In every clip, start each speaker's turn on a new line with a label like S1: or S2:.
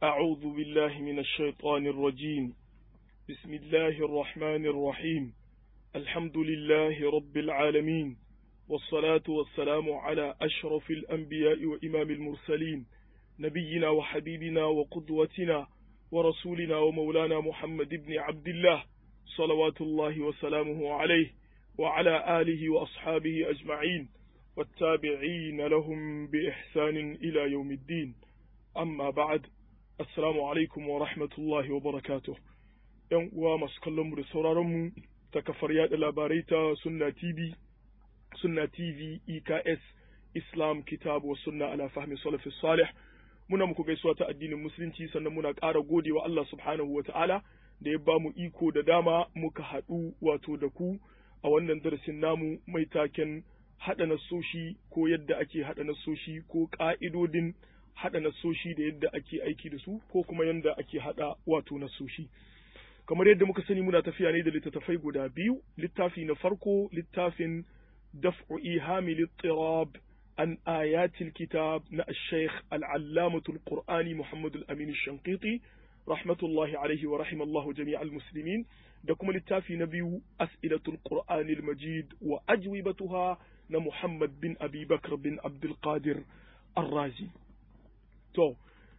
S1: أعوذ بالله من الشيطان الرجيم بسم الله الرحمن الرحيم الحمد لله رب العالمين والصلاة والسلام على أشرف الأنبياء وإمام المرسلين نبينا وحبيبنا وقدوتنا ورسولنا ومولانا محمد بن عبد الله صلوات الله وسلامه عليه وعلى آله وأصحابه أجمعين والتابعين لهم بإحسان إلى يوم الدين أما بعد السلام عليكم ورحمة الله وبركاته ‘Yan uwa masu kallonmu da sauraronmu ta kafar yaɗa labarai ta Sunna TV, Sunna TV, EKS, Islam, Kitabu wa Sunna ala fahmi salafi salih muna muku gaisuwa ta addinin Musulunci sannan muna ƙara godewa Allah subhanahu wa ta'ala da ya ba mu iko da dama muka haɗu wato da ku a wannan darasin namu mai taken haɗa nasoshi ko yadda ake haɗa nasoshi ko ƙa'idodin haɗa nasoshi da yadda ake aiki da su ko kuma yadda ake haɗa wato nasoshi. Kamar yadda muka sani muna tafiya ne da littattafai guda biyu, littafi na farko littafin daf'u ihami littirab an ayatil kitab na Sheikh al'allamatul Qur'ani Muhammadu al-Amin Shankiti rahmatullahi alaihi wa rahimallahu jami'al muslimin da kuma littafi na biyu as'ilatul Qur'anil Majid wa ajwibatuha na Muhammad bin Abi Bakr bin Abdul Qadir Ar-Razi. To,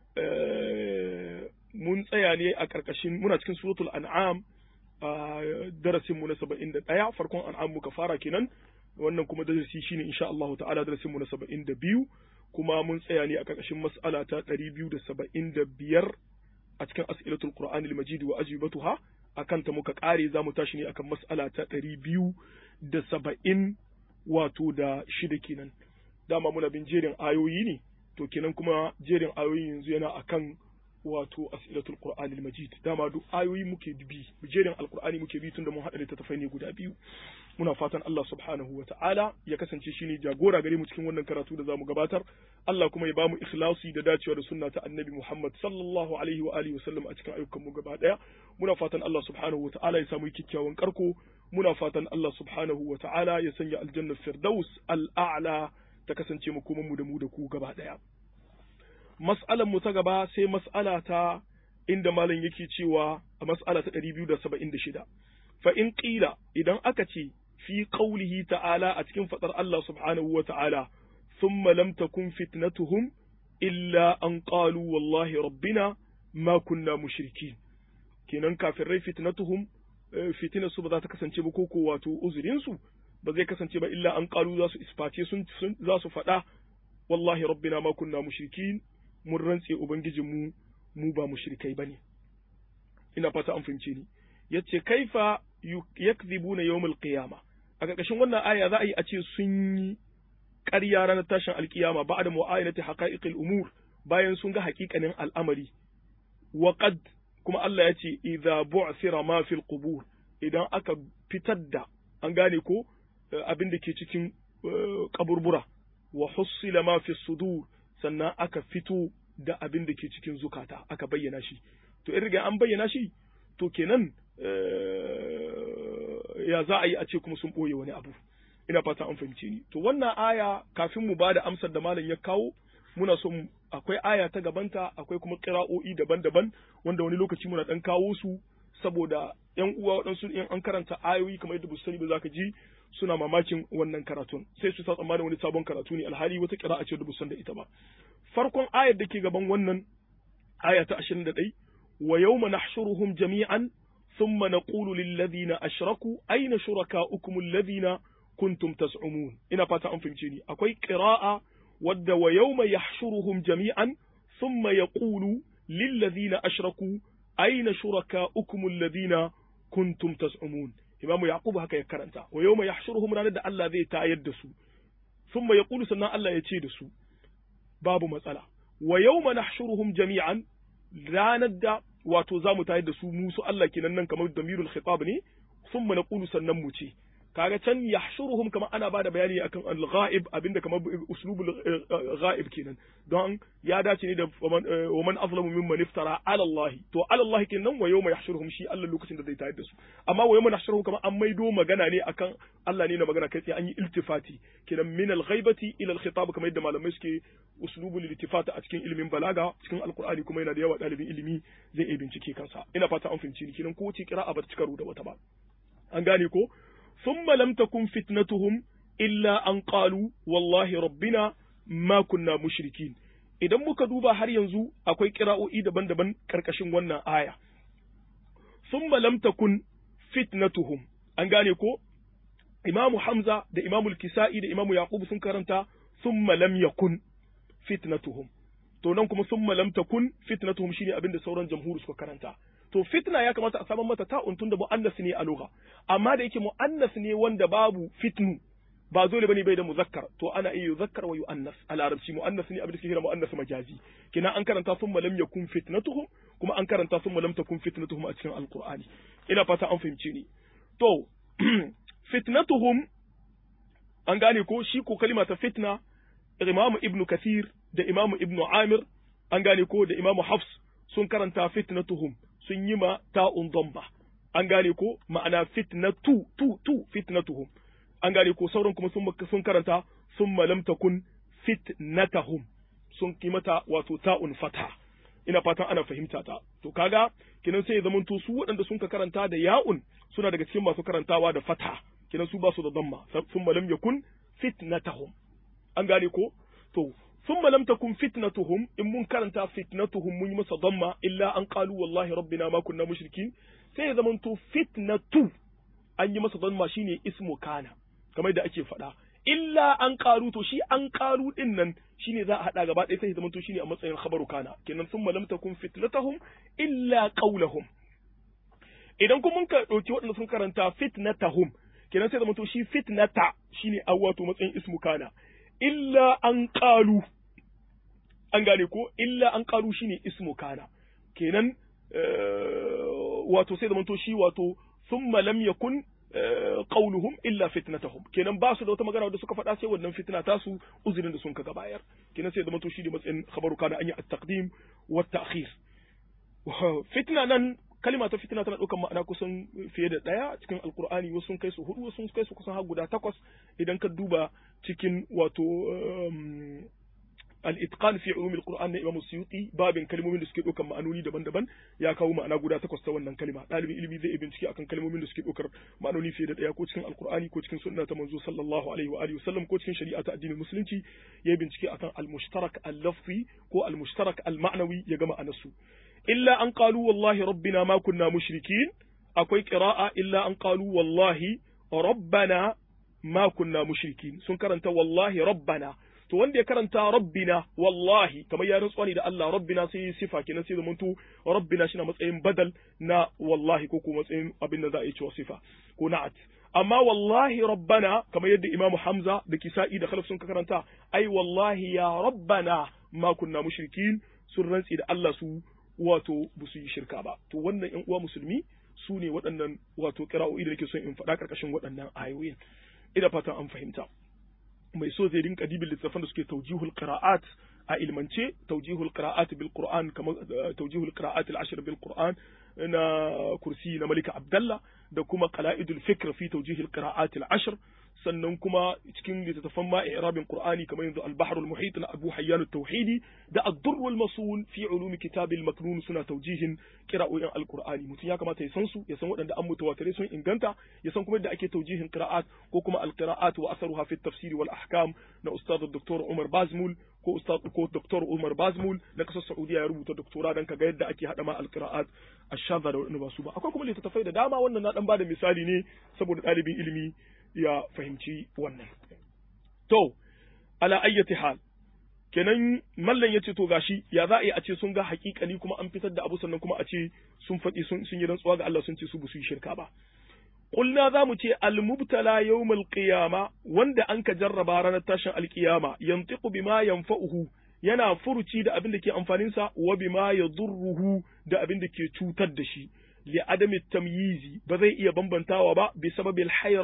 S1: mun tsaya ne a ƙarƙashin muna cikin suratul an'am a darasin mu na saba'in da ɗaya farkon an'am muka fara kenan wannan kuma darasi shine insha Allah ta'ala darasin mu na saba'in da biyu kuma mun tsaya ne a ƙarƙashin mas'ala ta ɗari biyu da saba'in da biyar a cikin as'ilatul qur'anil majid wa ajibatuha akan ta muka ƙare za mu tashi ne akan mas'ala ta ɗari biyu da saba'in wato da shida kenan dama muna bin jerin ayoyi ne to kenan kuma jerin ayoyi yanzu yana akan wato as'ilatul qur'anil majid dama duk ayoyi muke bi jerin alqur'ani muke bi tunda mun hada littattafai ne guda biyu muna fatan Allah subhanahu wata'ala ya kasance shine jagora gare mu cikin wannan karatu da zamu gabatar Allah kuma ya bamu ikhlasi da dacewa da sunna ta annabi Muhammad sallallahu alaihi wa alihi wasallam a cikin ayyukan mu gaba daya muna fatan Allah subhanahu wata'ala ya samu kikkiawan karko muna fatan Allah subhanahu wata'ala ya sanya aljanna firdaus al'a'la ta kasance mu kuma mu da mu da ku gaba daya mas'alan mu ta gaba sai mas'ala ta inda malam yake cewa a mas'ala ta 276 fa in qila idan aka ce fi qawlihi ta'ala a cikin fadar Allah subhanahu wa ta'ala thumma lam takun fitnatuhum illa an qalu wallahi rabbina ma kunna mushrikin kenan kafirai fitnatuhum fitina su ba za ta kasance ba ko wato uzurin su ba zai kasance ba illa an qalu za su isface sun za su faɗa wallahi rabbina ma kunna mushrikin mun rantse Ubangijinmu mu ba mushrikai ba ne. Ina fata an fahimce ni. Yace kaifa yakzibuna yawmul qiyama. A ƙarƙashin wannan aya za a yi a ce sun yi ƙarya ranar tashin alƙiyama ba da mu'ayyanati haqa'iqil umur bayan sun ga haƙiƙanin al'amari. Wa qad kuma Allah ya ce idza bu'thira ma fil qubur idan aka fitar da an gane ko abin da ke cikin kaburbura wa hussila ma fi sudur sannan aka fito da abin da ke cikin zukata aka bayyana shi to in riga an bayyana shi to kenan ya za a yi a ce kuma sun ɓoye wani abu ina fata an fahimce ni to wannan aya kafin mu ba da amsar da malam ya kawo muna son akwai aya ta gabanta akwai kuma ƙira'o'i daban-daban wanda wani lokaci muna ɗan kawo su saboda yan uwa waɗansu in an karanta ayoyi kamar yadda sani ba za ka ji suna mamakin wannan karatun sai su sa tsammanin wani sabon karatu ne alhali wata kira'a ce da san da ita ba farkon ayar da ke gaban wannan aya ta 21 wa yawma nahshuruhum jami'an thumma naqulu lil ladina ashraku ayna shurakaukum alladhina kuntum tas'umun ina fata an fahimce ni akwai qira'a wadda wa yawma yahshuruhum jami'an thumma yaqulu lil ladina ashraku ayna shurakaukum alladhina kuntum tas'umun imamu yaqub haka ya karanta wa yawma yahshuruhum ranar da Allah zai tayar da su thumma yaqulu sannan Allah ya ce da su babu matsala wa yawma nahshuruhum jami'an ranar da wato zamu tayar da su musu Allah kenan nan kamar damirul khitab ne thumma naqulu sannan mu ce kaga can yahshuruhum kamar ana bada bayani akan al-ghaib abinda kamar uslubul ghaib kenan don ya dace ne da wa man azlamu mimman iftara ala Allah to ala Allah kenan wa yawma yahshuruhum shi Allah lokacin da zai tayar da su amma wa yawma yahshuruhum kamar an maido magana ne akan Allah ne na magana kai an yi iltifati kenan min al-ghaibati ila al-khitab kamar yadda malamai suke uslubul iltifat a cikin ilimin balaga cikin alqur'ani kuma yana da yawa dalibin ilimi zai iya bincike kansa ina fata an fahimci ni kenan ko wace kira'a ba ta cika da wata ba an gane ko ثم لم تكن فتنتهم إلا أن قالوا والله ربنا ما كنا مشركين idan muka duba har yanzu akwai kira'o'i daban-daban karkashin wannan aya thumma lam takun fitnatuhum an gane ko imamu hamza da imamu kisa'i da imamu yaqub sun karanta thumma lam yakun fitnatuhum to nan kuma thumma lam takun fitnatuhum shine abinda sauran jamhuri suka karanta to fitna ya kamata a saman mata ta'un tun da mu'annas ne a lugha amma da yake mu'annas ne wanda babu fitnu ba dole bane bai da muzakkar to ana iya yuzakkar wa yu'annas a larabci mu'annas ne abin da kira mu'annas majazi kina an karanta thumma lam yakun fitnatuhum kuma an karanta thumma lam takun fitnatuhum a cikin alqur'ani ina fata an fahimce ni to fitnatuhum an gane ko shi ko kalima ta fitna imamu ibnu kathir da imamu ibnu amir an gane ko da imamu hafs sun karanta fitnatuhum sun yi ma ta'un domba an gane ko ma'ana fitnatu tu tu fitnatuhum an gane ko sauran kuma sun sun karanta summa lam takun fitnatahum sun yi mata wato ta'un fata ina fatan ana fahimta ta to kaga kinan sai ya zamanto su waɗanda sun ka karanta da ya'un suna daga cikin masu karantawa da fata kinan su ba su da damma summa lam yakun fitnatahum an gane ko to ثم لم تكن فتنتهم إن من كانت فتنتهم من مس ضمة إلا أن قالوا والله ربنا ما كنا مشركين sai zamanto fitnatu an yi masa don shine ismu kana kamar da ake faɗa illa an ƙaru to shi an ƙaru din nan shine za a haɗa gaba ɗaya sai zamanto shine a matsayin khabaru kana kenan sun lam takun fitnatahum illa qawlahum idan kuma mun ka ɗauki waɗanda sun karanta fitnatahum kenan sai zamanto shi fitnata shine a wato matsayin ismu kana illa an ƙalu an gane ko illa an ƙalu shine ismu kana kenan wato sai zamanto shi wato thumma lam yakun qauluhum illa fitnatahum kenan ba su da wata magana da suka faɗa sai wannan fitna ta su uzurin da sun kaga bayar kenan sai zamanto shi da matsayin khabaru kana an yi at-taqdim wa at-ta'khir fitna nan kalima ta fitina tana ɗaukar ma'ana kusan fiye da ɗaya cikin alkur'ani wasu sun kai su hudu wasu sun kai su kusan har guda takwas idan ka duba cikin wato al-itqan fi ulumil qur'an na imam suyuti babin kalmomin da suke ɗaukar ma'anoni daban-daban ya kawo ma'ana guda takwas ta wannan kalima ɗalibin ilimi zai bincike akan kalmomin da suke ɗaukar ma'anoni fiye da ɗaya ko cikin alkur'ani ko cikin sunna ta manzo sallallahu alaihi wa alihi wasallam ko cikin shari'a ta addinin musulunci ya bincike akan al-mushtarak al-lafzi ko al-mushtarak al-ma'nawi ya ga ma'anarsu illa an qalu wallahi rabbina ma kunna mushrikin akwai qira'a illa an qalu wallahi rabbana ma kunna mushrikin sun karanta wallahi rabbana to wanda ya karanta rabbina wallahi kamar ya rantsuwa ne da Allah rabbina sai sifa kenan sai zamanto rabbina shi na matsayin badal na wallahi ko kuma matsayin abin da za a yi cewa sifa ko na'at amma wallahi rabbana kamar yadda imamu hamza da kisa'i da khalaf sun karanta ai wallahi ya rabbana ma kunna mushrikin sun rantsi da Allah su wato ba su yi shirka ba to wannan yan uwa musulmi su ne waɗannan wato kira'o'i da nake son in faɗa ƙarƙashin waɗannan ayoyin ina fatan an fahimta mai so zai rinka dibin littattafan da suke taujihul qira'at a ilmance taujihul qira'at bil qur'an kamar taujihul qira'at al ashr bil qur'an na kursi na malika abdallah da kuma qala'idul fikr fi taujihil qira'at al ashr sannan kuma cikin littattafan ma i'rabin qur'ani kamar yanzu al-bahr al-muhit na Abu Hayyan at-Tauhidi da ad-durr wal-masul fi ulum kitab al-maknun suna taujihin qira'o'in al-qur'ani mutum ya kamata ya san su ya san waɗanda an mutawatire sun inganta ya san kuma yadda ake taujihin qira'at ko kuma al-qira'at wa atharuha fi at-tafsir wal ahkam na ustad Dr. Umar Bazmul ko ustad ko Dr. Umar Bazmul na kasar Saudiya ya rubuta doktora dan kaga yadda ake hada ma al-qira'at ash-shadha da waɗanda ba su ba akwai kuma littattafai da dama wannan na dan bada misali ne saboda ɗalibin ilimi ya fahimci wannan. To, ala ayyati hal, kenan mallan ya ce to gashi ya za a yi a ce sun ga hakikani kuma an fitar da abu sannan kuma a ce sun faɗi sun yi rantsuwa ga Allah sun ce su ba su yi shirka ba. Kulna za mu ce almubtala yawmal qiyama wanda an ka jarraba ranar tashin alkiyama yantiqu bima yanfa'uhu yana furuci da abin da ke amfaninsa wa bima yadurruhu da abin da ke cutar da shi li adami tamyizi ba zai iya bambantawa ba bi sababil haira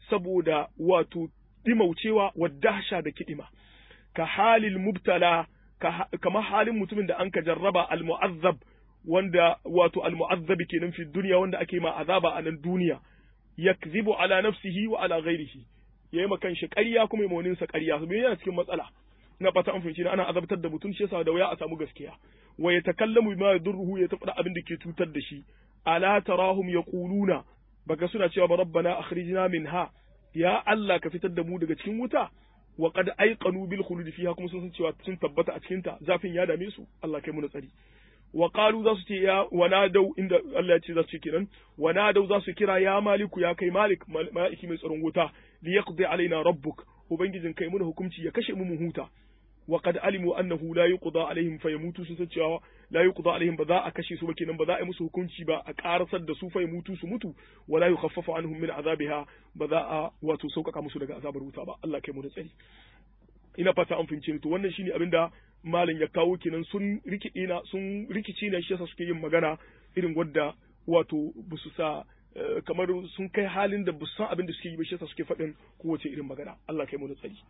S1: saboda wato dimaucewa wa dahsha da kidima ka halil mubtala kama halin mutumin da an ka jarraba al mu'azzab wanda wato al mu'azzab kenan fi duniya wanda ake ma azaba a nan duniya yakzibu ala nafsihi wa ala ghairihi yayi ma kanshi ƙarya kuma yayi ma sa ƙarya su yana cikin matsala ina fata an fahimci ana azabtar da mutum shi yasa da wuya a samu gaskiya wa yatakallamu bima yadurruhu ya tafi abin da ke cutar da shi ala tarahum yaquluna baka suna cewa ba rabbana akhrijna minha ya Allah ka fitar da mu daga cikin wuta wa qad ayqanu bil khulud fiha kuma sun san cewa sun tabbata a cikin ta zafin ya dame su Allah kai mu na tsari wa qalu za su ce ya wanadau inda Allah ya ce za su ce kenan wanadau za su kira ya maliku ya kai malik maliki mai tsaron wuta li yaqdi alaina rabbuk ubangijin kai mun hukunci ya kashe mu mu huta wa qad alimu annahu la yuqda alaihim fayamutu sun san cewa la yuqda alaihim ba za a kashe su ba kenan ba za a yi musu hukunci ba a karasar da su fayamutu su mutu wa la yukhaffafu anhum min azabiha ba za a wato sauƙaƙa musu daga azabar wuta ba Allah kai mu da tsari ina fata an fahimce ni to wannan shine abinda malam ya kawo kenan sun rikide na sun rikici na shi yasa suke yin magana irin wadda wato ba su sa kamar sun kai halin da ba su san abin da suke yi ba shi yasa suke faɗin kowace irin magana Allah kai mu da tsari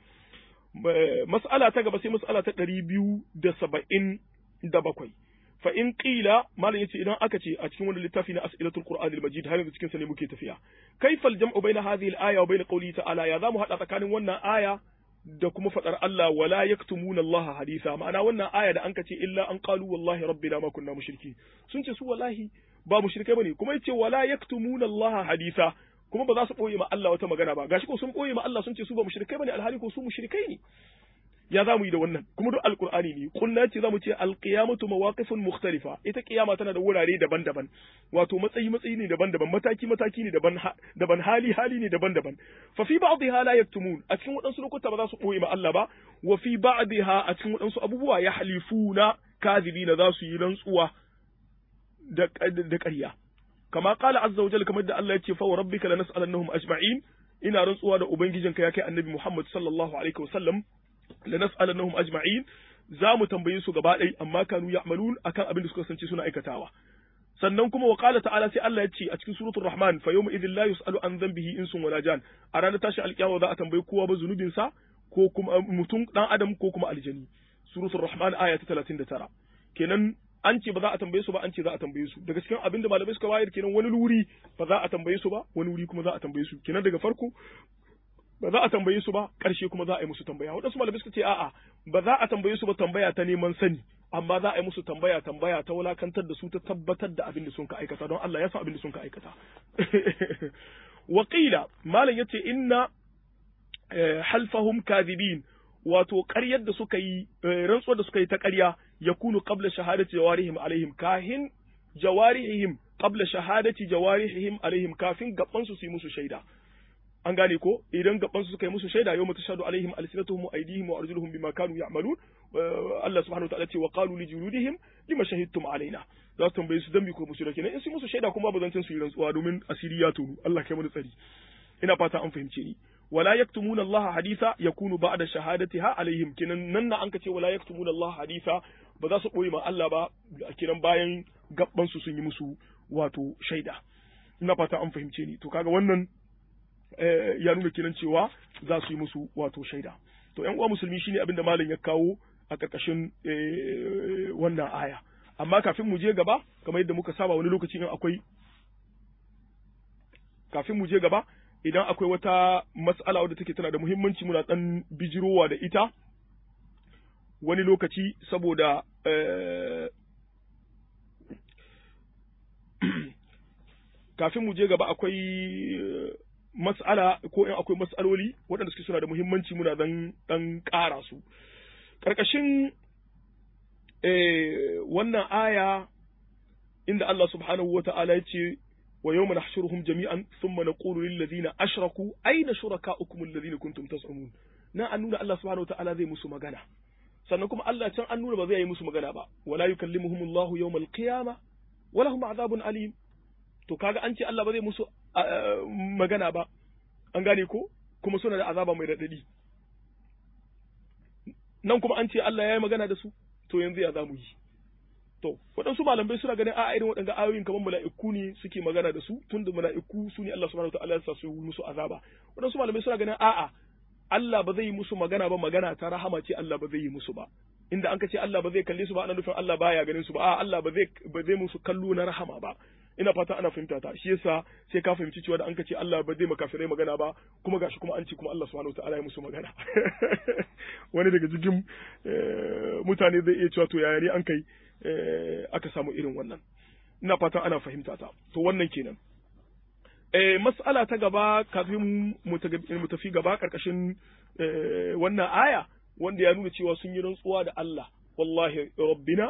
S1: mas'ala ta gaba sai mas'ala ta ɗari biyu da saba'in da bakwai fa in qila malam yace idan aka ce a cikin wani littafi na as'ilatul qur'an al-majid har yanzu cikin sa ne muke tafiya kaifa al-jam'u baina hadhihi al-aya wa baina qawli ta'ala ya zamu hada tsakanin wannan aya da kuma fadar Allah wala yaktumuna Allah hadisa ma'ana wannan aya da anka ce illa an qalu wallahi rabbina ma kunna mushriki sun ce su wallahi ba mushrikai bane kuma yace wala yaktumuna Allah hadisa kuma ba za su boye ma Allah wata magana ba gashi ko sun boye ma Allah sun ce su ba mushrikai bane alhali ko su mushrikai ne ya za mu yi da wannan kuma duk alkur'ani ne kunna ce za mu ce alqiyamatu mawaqifun mukhtalifa ita kiyama tana da wurare daban-daban wato matsayi matsayi ne daban-daban mataki mataki ne daban daban hali hali ne daban-daban fa fi ba'dha la yaktumun a cikin wadansu lokuta ba za su boye ma Allah ba wa fi ba'dha a cikin wadansu abubuwa ya halifuna kadhibina za su yi rantsuwa da da ƙarya kama qala azza wa jalla kamar da Allah ya ce fa rabbika lanas'alannahum ajma'in ina rantsuwa da ubangijinka ya kai annabi Muhammad sallallahu alaihi wasallam lanas'alannahum ajma'in za mu tambaye su gaba ɗaya amma kanu ya'malun akan abin da suka kasance suna aikatawa sannan kuma wa qala ta'ala sai Allah ya ce a cikin suratul rahman fa yawma idhil la yus'alu an dhanbihi insun wala jan a ranar tashi alkiyama za a tambayi kowa ba zunubin sa ko kuma mutum dan adam ko kuma aljani suratul rahman aya ta 39 kenan an ce ba za a tambaye su ba an ce za a tambaye su daga cikin abin da malamai suka bayar kenan wani wuri ba za a tambaye su ba wani wuri kuma za a tambaye su kenan daga farko ba za a tambaye su ba ƙarshe kuma za a yi musu tambaya waɗansu malamai suka ce a'a ba za a tambaye su ba tambaya ta neman sani amma za a yi musu tambaya tambaya ta wulakantar da su ta tabbatar da abin da sun ka aikata don Allah ya san abin da sun ka aikata Wakila malam yace inna halfahum kadhibin wato ƙaryar da suka yi rantsuwar da suka yi ta ƙarya yakunu qabla shahadati jawarihim alaihim kahin jawarihim qabla shahadati jawarihim alaihim kafin gaban su su yi musu shaida an gane ko idan gaban su suka yi musu shaida yau mutashadu alaihim alsinatuhum wa aydihim wa arjuluhum bima kanu ya'malun Allah subhanahu wa ta'ala ce wa qalu li juludihim lima shahidtum alaina za su tambaye su dan ko musu kenan in su musu shaida kuma ba zancin su yi rantsuwa domin asiri ya tonu Allah kai mu tsari ina fata an fahimce ni wala yaktumuna Allah haditha yakunu ba'da shahadatiha alaihim kinan nan na an ka ce wala yaktumuna Allah haditha ba za su boye ma Allah ba kinan bayan gabban su sun yi musu wato shaida ina fata an fahimce ni to kaga wannan ya nuna kinan cewa za su yi musu wato shaida to ƴan uwa musulmi shine abin da malam ya kawo a ƙarƙashin wannan aya amma kafin mu je gaba kamar yadda muka saba wani lokaci in akwai kafin mu je gaba idan akwai wata mas'ala wadda take tana da muhimmanci muna dan bijirowa da ita wani lokaci saboda kafin mu je gaba akwai mas'ala ko in akwai mas'aloli waɗanda suke suna da muhimmanci muna dan dan ƙara su ƙarƙashin wannan aya inda Allah subhanahu wa ta'ala ya ce wa yawma nahshuruhum jami'an thumma naqulu lil ladina ashraku ayna shurakaukum alladhina kuntum tas'umun na an nuna Allah subhanahu wa ta'ala zai musu magana sannan kuma Allah can an nuna ba zai yi musu magana ba wala yukallimuhum Allah yawmal qiyamah wa lahum adhabun alim to kaga an ce Allah ba zai musu magana ba an gane ko kuma suna da azaba mai raɗaɗi nan kuma an ce Allah ya yi magana da su to yanzu ya za mu yi to waɗansu malamai suna ganin a irin waɗanda ayoyin kamar mala'iku ne suke magana da su tunda mala'iku su ne Allah subhanahu wataala ya sa su musu azaba waɗansu malamai suna ganin a'a Allah ba zai yi musu magana ba magana ta rahama ce Allah ba zai yi musu ba inda an ka ce Allah ba zai kalle su ba ana nufin Allah baya ganin su ba a Allah ba zai ba zai musu kallo na rahama ba ina fata ana fahimta ta shi yasa sai ka fahimci cewa da an ka ce Allah ba zai makafirai magana ba kuma gashi kuma an ce kuma Allah subhanahu wataala ya musu magana wani daga cikin mutane zai iya cewa to yaya ne an kai aka samu irin wannan ina fatan ana fahimta ta to wannan kenan eh mas'ala ta gaba kafin mu tafi gaba karkashin wannan aya wanda ya nuna cewa sun yi rantsuwa da Allah wallahi rabbina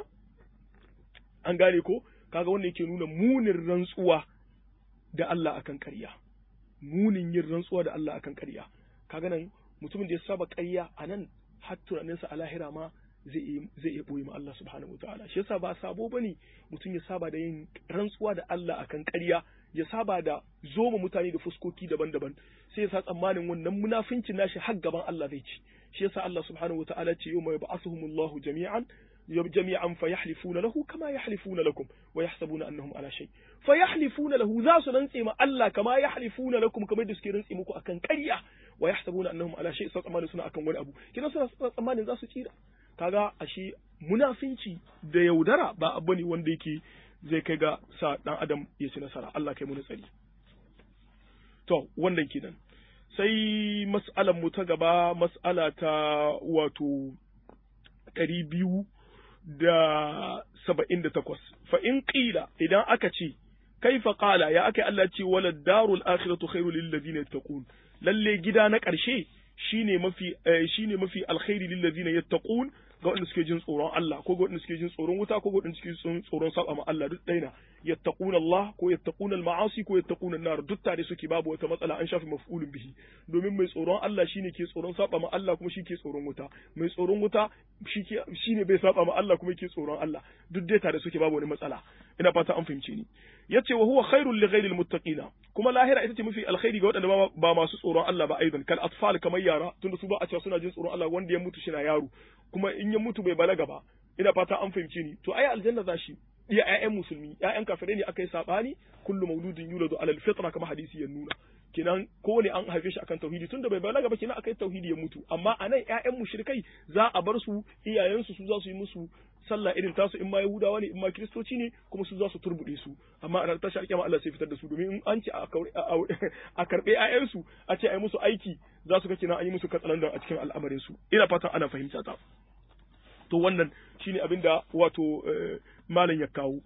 S1: an gane ko kaga wanda yake nuna munin rantsuwa da Allah akan ƙarya munin yin rantsuwa da Allah akan ƙarya kaga nan mutumin da ya saba ƙarya a nan har tunaninsa a lahira ma zai iya ɓoye ma Allah subhanahu wa ta'ala shi yasa ba sabo bane mutum ya saba da yin rantsuwa da Allah akan ƙarya ya saba da zoma mutane da fuskoki daban-daban sai ya sa tsammanin wannan munafincin nashi har gaban Allah zai ci shi yasa Allah subhanahu wa ta'ala ce yawma yab'athuhumullahu jami'an jami'an fayahlifuna lahu kama yahlifuna lakum wa yahsabuna annahum ala shay fayahlifuna lahu za su rantse ma Allah kama yahlifuna lakum kamar da suke rantse muku akan ƙarya wa yahsabuna annahum ala shay sai tsammanin suna akan wani abu kina suna tsammanin za su tsira kaga ashe munafinci da yaudara ba abu ne wanda yake zai kai ga sa dan adam ya ci nasara Allah kai mu tsari to wannan kenan sai mas'alar mu ta gaba mas'ala ta wato ɗari biyu da saba'in da takwas fa in ƙila idan aka ce kaifa qala ya aka Allah ce wala darul akhiratu khairu lil ladina yattaqun lalle gida na ƙarshe shine mafi shine mafi alkhairi lil ladina yattaqun ga waɗanda suke jin tsoron Allah ko ga waɗanda suke jin tsoron wuta ko ga waɗanda suke jin tsoron saba ma Allah duk ɗaya na yattaquna Allah ko yattaquna al-ma'asi ko yattaquna an-nar duk tare suke babu wata matsala an shafi maf'ulun bihi domin mai tsoron Allah shine ke tsoron saba ma Allah kuma shi ke tsoron wuta mai tsoron wuta shine bai saba ma Allah kuma ke tsoron Allah duk dai tare suke babu wani matsala ina fata an fahimce ni yace wa huwa khairul li ghayril muttaqina kuma lahira ita ce mafi alkhairi ga waɗanda ba masu tsoron Allah ba aidan kal atfal kamar yara tunda su ba a cewa suna jin tsoron Allah wanda ya mutu shi na yaro kuma in ya mutu bai balaga ba ina fata an fahimce ni to ai aljanna za shi iya ƴaƴan musulmi ƴaƴan kafirai ne aka yi sabani kullu mauludin yuladu alal fitra kama hadisi ya nuna kenan kowane an haife shi akan tauhidi tunda bai balaga ba kenan akai tauhidi ya mutu amma anan ƴaƴan mushrikai za a bar su iyayensu su za su yi musu sallah irin tasu in ma yahudawa ne in ma kiristoci ne kuma su za su turbude su amma a tashi alƙiyama Allah sai fitar da su domin in an ce a karɓe ƴaƴansu a ce a yi musu aiki za su ga kenan an yi musu katsalandan a cikin al'amarin su ina fatan ana fahimta ta to wannan shine abin da wato malam ya kawo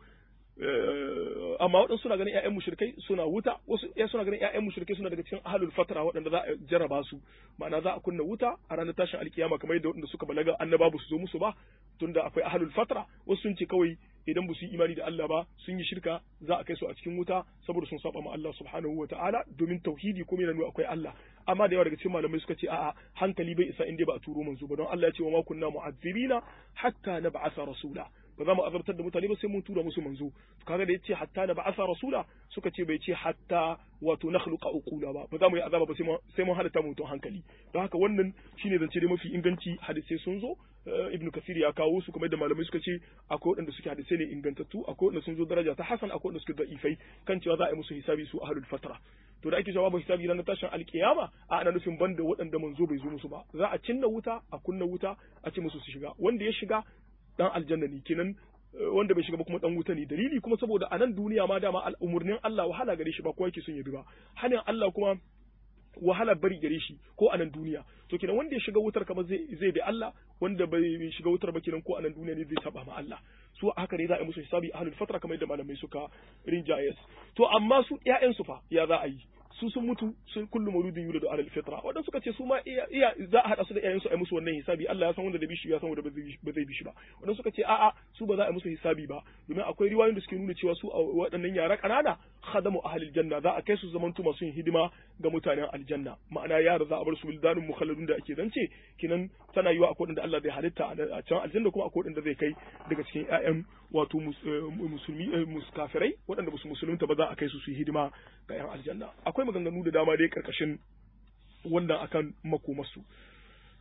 S1: amma waɗansu suna ganin ƴaƴan mushrikai suna wuta wasu ya suna ganin ƴaƴan mushrikai suna daga cikin ahlul fatra waɗanda za a jarraba su ma'ana za a kunna wuta a ranar tashin alkiyama kamar yadda waɗanda suka balaga annaba ba su zo musu ba tunda akwai ahlul fatra wasu sun ce kawai idan ba su yi imani da Allah ba sun yi shirka za a kai su a cikin wuta saboda sun saba ma Allah subhanahu wa ta'ala domin tauhidi kuma yana nuna akwai Allah amma da yawa daga cikin malamai suka ce a'a hankali bai isa inda ba a turo manzo ba don Allah ya ce wa ma kunna mu'azzibina hatta nab'atha rasula ba za mu azabtar da mutane ba sai mun tura musu manzo kaga da yace hatta na ba'asa rasula suka ce bai ce hatta wato nakhluqa uqula ba ba za mu yi azaba ba sai mun halatta mutum hankali don haka wannan shine zance dai mafi inganci hadisai sun zo ibnu kasir ya kawo su kamar da malamai suka ce akwai waɗanda suke hadisai ne ingantattu akwai waɗanda sun zo daraja ta hasan akwai waɗanda suke da'ifai kan cewa za a yi musu hisabi su ahlul fatra to da ake cewa babu hisabi ranar tashin alkiyama a ana nufin banda waɗanda manzo bai zo musu ba za a cinna wuta a kunna wuta a ce musu su shiga wanda ya shiga dan aljanna ne kenan wanda bai shiga ba kuma dan wuta ne dalili kuma saboda a nan duniya ma dama umurnin Allah wahala gare shi ba kowa yake son ya bi ba hanin Allah kuma wahala bari gare shi ko a nan duniya to kenan wanda ya shiga wutar kamar zai zai bi Allah wanda bai shiga wutar ba kenan ko a nan duniya ne zai saba ma Allah su haka ne za a yi musu hisabi ahlul fatra kamar yadda malamai suka rinjayes to amma su ƴaƴan su fa ya za a yi su sun mutu sun kullu mauludin yuladu ala alfitra wadanda suka ce su ma iya za a hada su da iyayen su a yi musu wannan hisabi Allah ya san wanda da bishi ya san wanda ba zai bishi ba wadanda suka ce a'a su ba za a yi musu hisabi ba domin akwai riwayoyin da suke nuna cewa su a waɗannan yara ƙanana khadamu ahlil janna za a kai su zamantu masu yin hidima ga mutanen aljanna ma'ana yara za a bar su wildanun mukhalladun da ake zance kinan tana yiwa akwai wanda Allah zai halitta a can aljanna kuma akwai wanda zai kai daga cikin ƴaƴan wato musulmi muskafirai waɗanda ba su musulunta ba za a kai su su yi hidima ga ƴan aljanna akwai maganganu da dama dai karkashin wannan akan makomarsu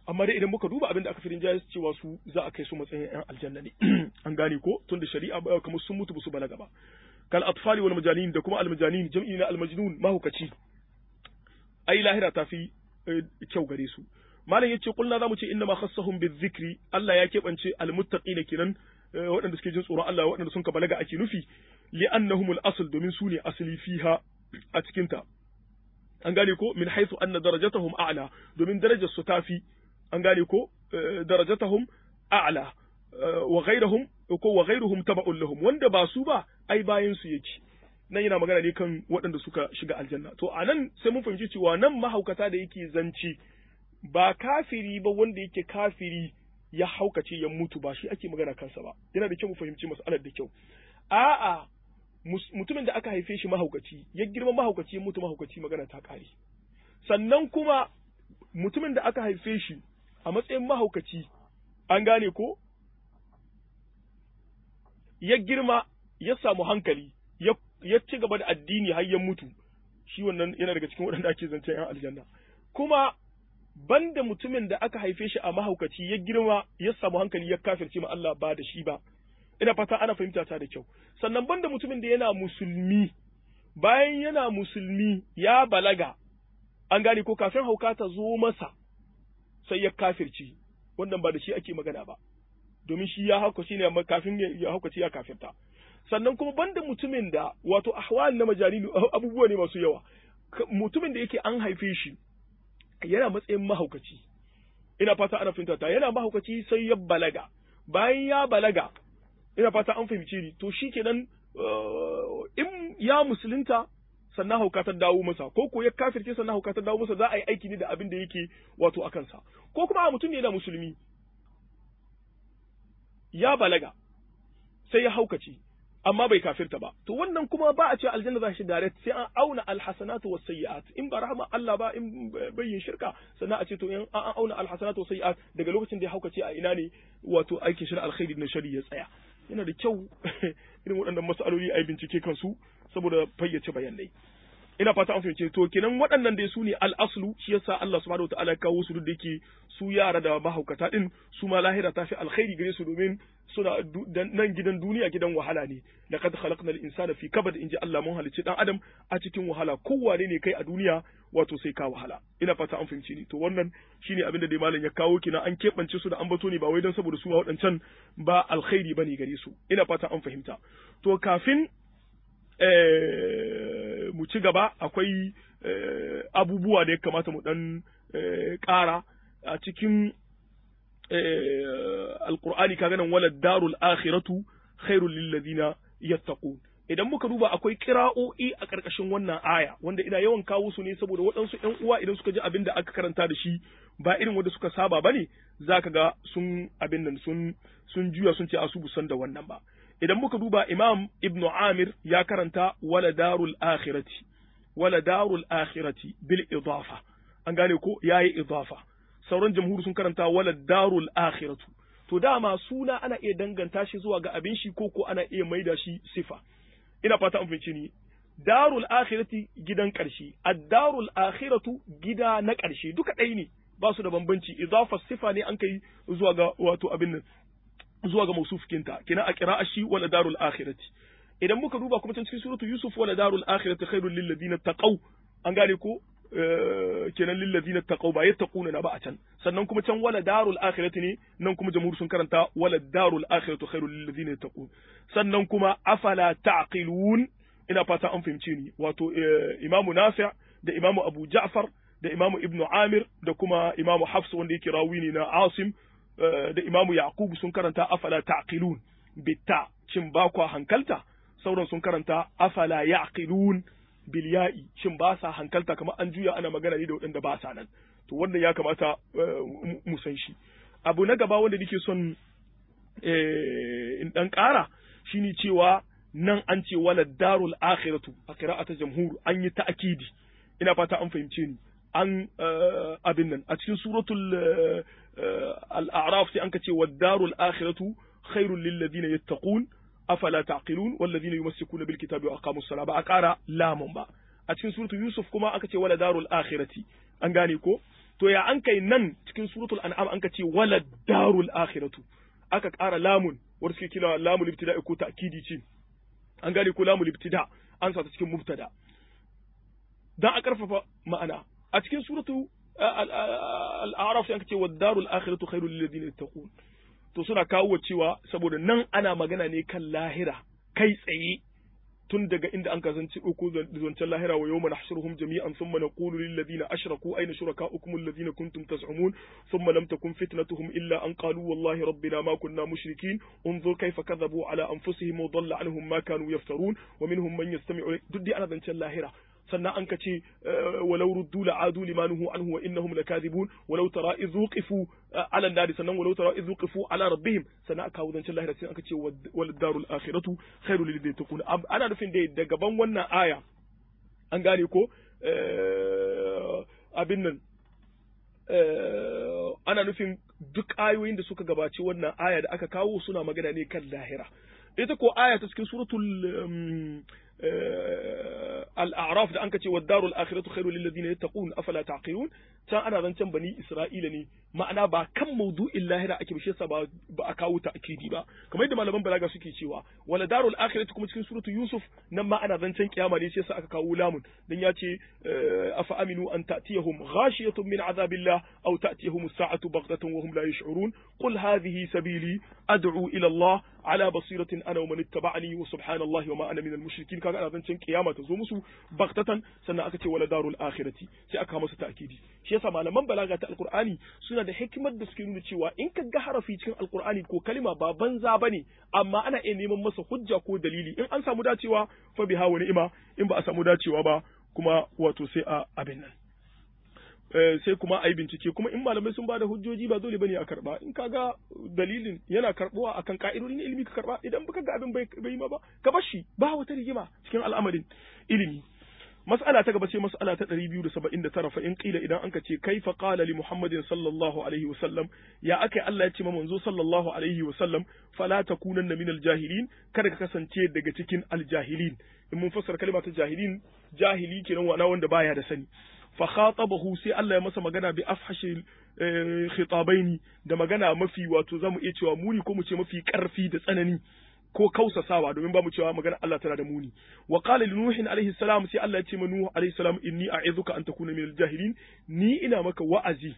S1: amma dai idan muka duba abin da aka fi rinjaye cewa su za a kai su matsayin yan aljanna ne an gane ko tun da shari'a ba kamar sun mutu ba su balaga ba kal atfali wal majanin da kuma al majanin jam'i na al majnun mahukaci ai lahira ta fi kyau gare su malam yace kullu zamu ce inna ma khassahum bizikri Allah ya keɓance al muttaqina kinan waɗanda suke jin tsoron Allah waɗanda sun ka balaga ake nufi li'annahum al asl domin su ne asali fiha a cikin ta an gane ko min haythu anna darajatahum a'la domin darajar su tafi an gane ko darajatahum a'la wa ghayrahum ko wa ghayruhum taba'un lahum wanda ba su ba ai bayan su yake nan yana magana ne kan waɗanda suka shiga aljanna to anan sai mun fahimci cewa nan mahaukata da yake zanci ba kafiri ba wanda yake kafiri ya haukace ya mutu ba shi ake magana kansa ba yana da kyau mu fahimci mas'alar da kyau a'a mutumin da aka haife shi mahaukaci ya girma mahaukaci ya mutu mahaukaci magana ta kare sannan kuma mutumin da aka haife shi a matsayin mahaukaci an gane ko ya girma ya samu hankali ya ci gaba da addini har ya mutu shi wannan yana daga cikin waɗanda ake zancen yan aljanna kuma banda mutumin da aka haife shi a mahaukaci ya girma ya samu hankali ya kafirce ma Allah ba da shi ba ina fata ana fahimta ta da kyau sannan banda mutumin da yana musulmi bayan yana musulmi ya balaga an gane ko kafin hauka ta zo masa sai ya kafirci wannan ba da shi ake magana ba domin shi ya hauka shi ne kafin ya hauka ya kafirta sannan kuma banda mutumin da wato ahwal na majalilu abubuwa ne masu yawa mutumin da yake an haife shi yana matsayin mahaukaci ina fata ana fahimta ta yana mahaukaci sai ya balaga bayan ya balaga ina fata an fahimce ni to shikenan in ya musulunta sannan hauka ta dawo masa ko ko ya kafirce sannan hauka ta dawo masa za a yi aiki ne da abin da yake wato a kansa ko kuma a mutum ne yana musulmi ya balaga sai ya haukace amma bai kafirta ba to wannan kuma ba a ce aljanna za shi direct sai an auna alhasanatu was sayyi'at in ba rahama Allah ba in bayyin shirka sannan a ce to in an auna alhasanatu was sayyi'at daga lokacin da ya haukace a ina ne wato aikin shirka alkhairi na shari ya tsaya yana da kyau irin waɗannan mas'aloli a yi bincike kansu saboda fayyace bayanai ina fata an fahimce to kenan waɗannan dai su ne al'aslu shi yasa Allah subhanahu wataala ya kawo su duk da yake su yara da mahaukata din su ma lahira ta fi alkhairi gare su domin suna nan gidan duniya gidan wahala ne laqad khalaqna al-insana fi kabad inji Allah mun halicci dan adam a cikin wahala kowane ne kai a duniya wato sai ka wahala ina fata an fahimci ni to wannan shine abin da dai malam ya kawo kina an keɓance su da ambato ne ba wai don saboda su waɗancan ba alkhairi bane gare su ina fata an fahimta to kafin mu ci gaba akwai abubuwa da ya kamata mu dan ƙara a cikin alkur'ani kaga nan wala darul akhiratu khairul lil ladina yattaqun idan muka duba akwai kira'o'i a ƙarƙashin wannan aya wanda ina yawan kawo su ne saboda waɗansu ƴan uwa idan suka ji abin da aka karanta da shi ba irin wanda suka saba bane zaka ga sun abin nan sun sun juya sun ce asu busan da wannan ba idan muka duba imam ibn amir ya karanta wala darul akhirati wala darul akhirati bil idafa an gane ko yayi idafa sauran jamhuri sun karanta wala darul akhiratu to dama suna ana iya danganta shi zuwa ga abin shi ko ko ana iya maida shi sifa ina fata an fahimci ni darul akhirati gidan ƙarshe ad-darul akhiratu gida na ƙarshe duka ɗaya ne ba su da bambanci idafa sifa ne an kai zuwa ga wato abin nan zuwa ga mausufikinta kina a kira shi wala darul akhirati idan muka duba kuma cikin suratu yusuf wala darul akhirati khairul lil ladina taqaw an gane ko kenan lil ladina taqaw ba yattaquna na ba a can sannan kuma can wala darul akhirati ne nan kuma jamhur sun karanta wala darul akhiratu khairul lil ladina taqun sannan kuma afala taqilun ina fata an fahimce ni wato imamu nafi' da imamu abu ja'far da imamu ibnu amir da kuma imamu hafs wanda yake rawi ne na asim da imamu yaqub sun karanta afala taqilun bitta shin ba kwa hankalta sauran sun karanta afala yaqilun bil ya'i shin ba sa hankalta kamar an juya ana magana ne da waɗanda ba sa nan to wannan ya kamata mu san shi abu na gaba wanda nake son in dan ƙara shine cewa nan an ce wala darul akhiratu a qira'ata jamhur an yi ta'kidi ina fata an fahimce ni an abin nan a cikin suratul al-a'raf sai an ka ce wad darul akhiratu khairul lil ladina yattaqun afala taqilun wal ladina yumsikuna bil kitabi wa aqamus salata ba a ƙara lamun ba a cikin suratul yusuf kuma aka ce wala darul akhirati an gane ko to ya an kai nan cikin suratul an'am an ka ce wala darul akhiratu aka ƙara lamun wanda suke kira lamul ibtida ko ta'kidi ce an gane ko lamul ibtida an sa ta cikin mubtada dan a karfafa ma'ana a cikin suratu al-a'raf sai aka ce wad darul akhiratu khairul lil ladina yattaqun to suna kawo cewa saboda nan ana magana ne kan lahira kai tsaye tun daga inda an kasance uku zancen lahira wa yawma nahshuruhum jami'an thumma naqulu lil ladina ashraku ayna shurakaukum alladhina kuntum taz'umun thumma lam takun fitnatuhum illa an qalu wallahi rabbina ma kunna mushrikin unzur kayfa kadhabu ala anfusihim wa dhalla anhum ma kanu yaftarun wa minhum man yastami'u duk dai ana zancen lahira sannan an kace walau ruddu la'adu limanuhu anhu wa innahum lakadibun walau tara idh wuqifu ala an sannan walau tara idh wuqifu ala rabbihim sannan aka kawo zancen lahira sai aka ce wal darul akhiratu khairul lil yattaqun ana nufin dai da gaban wannan aya an gane ko abin nan ana nufin duk ayoyin da suka gabaci wannan aya da aka kawo suna magana ne kan lahira ita ko aya ta cikin suratul al'araf da an ka ce wa darul akhiratu khairu lil ladina yattaqun afala taqilun can ana zancen bani isra'ila ne ma'ana ba kan maudu'in lahira ake bishe sa ba a kawo ta akidi ba kamar yadda malaman balaga suke cewa wala darul akhiratu kuma cikin suratu yusuf nan ma ana zancen kiyama ne sai sa aka kawo lamun dan ya ce afa aminu an ta'tiyahum ghashiyatun min azabillah aw ta'tiyahum as-sa'atu baghtatan wa hum la yash'urun qul hadhihi sabili ad'u ila Allah ala basiratin ana wa man ittaba'ani wa subhanallahi wa ma ana min al-mushrikin kaga ana zancen kiyama ta zo musu baghtatan sannan aka ce wala darul akhirati sai aka masa ta'kidi shi yasa malaman balaga ta alqur'ani suna da hikimar da suke nuna cewa in ka ga harafi cikin alqur'ani ko kalima ba banza bane amma ana iya neman masa hujja ko dalili in an samu dacewa fa biha wa ni'ima in ba a samu dacewa ba kuma wato sai a abin nan sai kuma a yi bincike kuma in malamai sun bada hujjoji ba dole bane a karba in kaga dalilin yana karbuwa akan ka'idodin ilimi ka karba idan baka ga abin bai yi ma ba ka bar shi ba wata rigima cikin al'amarin ilimi mas'ala ta gaba sai mas'ala ta 279 fa in qila idan anka ce kaifa qala li muhammadin sallallahu alaihi wasallam ya akai Allah ya ce ma manzo sallallahu alaihi wasallam fala takunanna min aljahilin kada ka kasance daga cikin aljahilin in mun fassara kalma ta jahilin jahili kenan wana wanda baya da sani fa khatabahu sai Allah ya masa magana bi afhashi khitabaini da magana mafi wato zamu iya cewa muni ko mu ce mafi karfi da tsanani ko kausasawa domin ba mu cewa magana Allah tana da muni wa qala li nuhin alaihi salam sai Allah ya ce ma nuhu alaihi salam inni a'izuka an takuna min jahilin ni ina maka wa'azi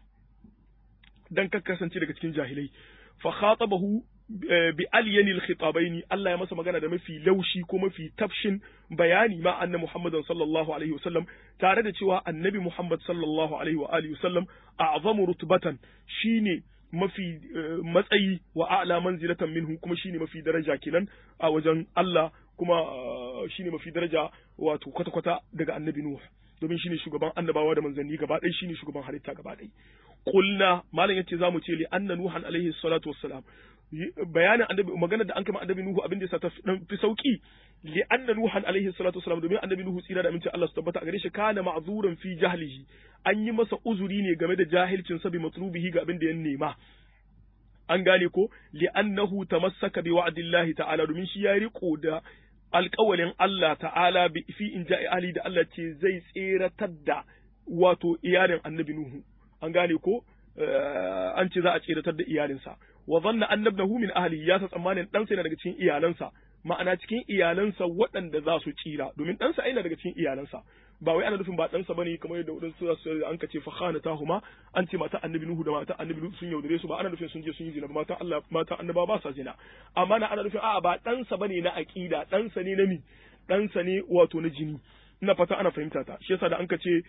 S1: dan ka kasance daga cikin jahilai fa khatabahu bi alyani alkhitabaini Allah ya masa magana da mafi laushi ko mafi tafshin bayani ma anna Muhammadan sallallahu alaihi wasallam tare da cewa annabi Muhammad sallallahu alaihi wa alihi wasallam a'zamu rutbatan shine mafi matsayi wa a'la manzilatan minhu kuma shine mafi daraja kenan a wajen Allah kuma shine mafi daraja wato kwata-kwata daga annabi Nuh domin shine shugaban annabawa da manzanni gaba ɗaya shine shugaban halitta gaba ɗaya qulna malam yace zamu ce li anna nuhan alaihi salatu wassalam bayanin annabi maganar da an kama annabi nuhu abin da yasa ta fi sauki li anna nuhan alaihi salatu wassalam domin annabi nuhu tsira da amincin Allah su tabbata a gare shi kana ma'zuran fi jahlihi an yi masa uzuri ne game da jahilcin sa bi matlubihi ga abin da ya nema an gane ko li annahu tamassaka bi wa'dillahi ta'ala domin shi ya riko da alƙawalin Allah ta'ala bi fi in ja'i ali da Allah ce zai tseratar da wato iyalin annabi nuhu an gane ko an ce za a tseratar da iyalinsa wa zanna annabnahu min ahli ya sa tsammanin ɗansa yana daga cikin iyalansa ma'ana cikin iyalansa waɗanda za su tsira domin ɗansa yana daga cikin iyalansa ba wai ana nufin ba ɗansa bane kamar yadda wadansu su an ka ce fa khanatahuma an ce mata annabi nuhu da mata annabi nuhu sun yaudare su ba ana nufin sun je sun yi zina ba mata Allah mata annaba ba sa zina amma na ana nufin a'a ba ɗansa bane na aqida ɗansa ne na mi ɗansa ne wato na jini ina fata ana fahimta ta shi yasa da an ka ce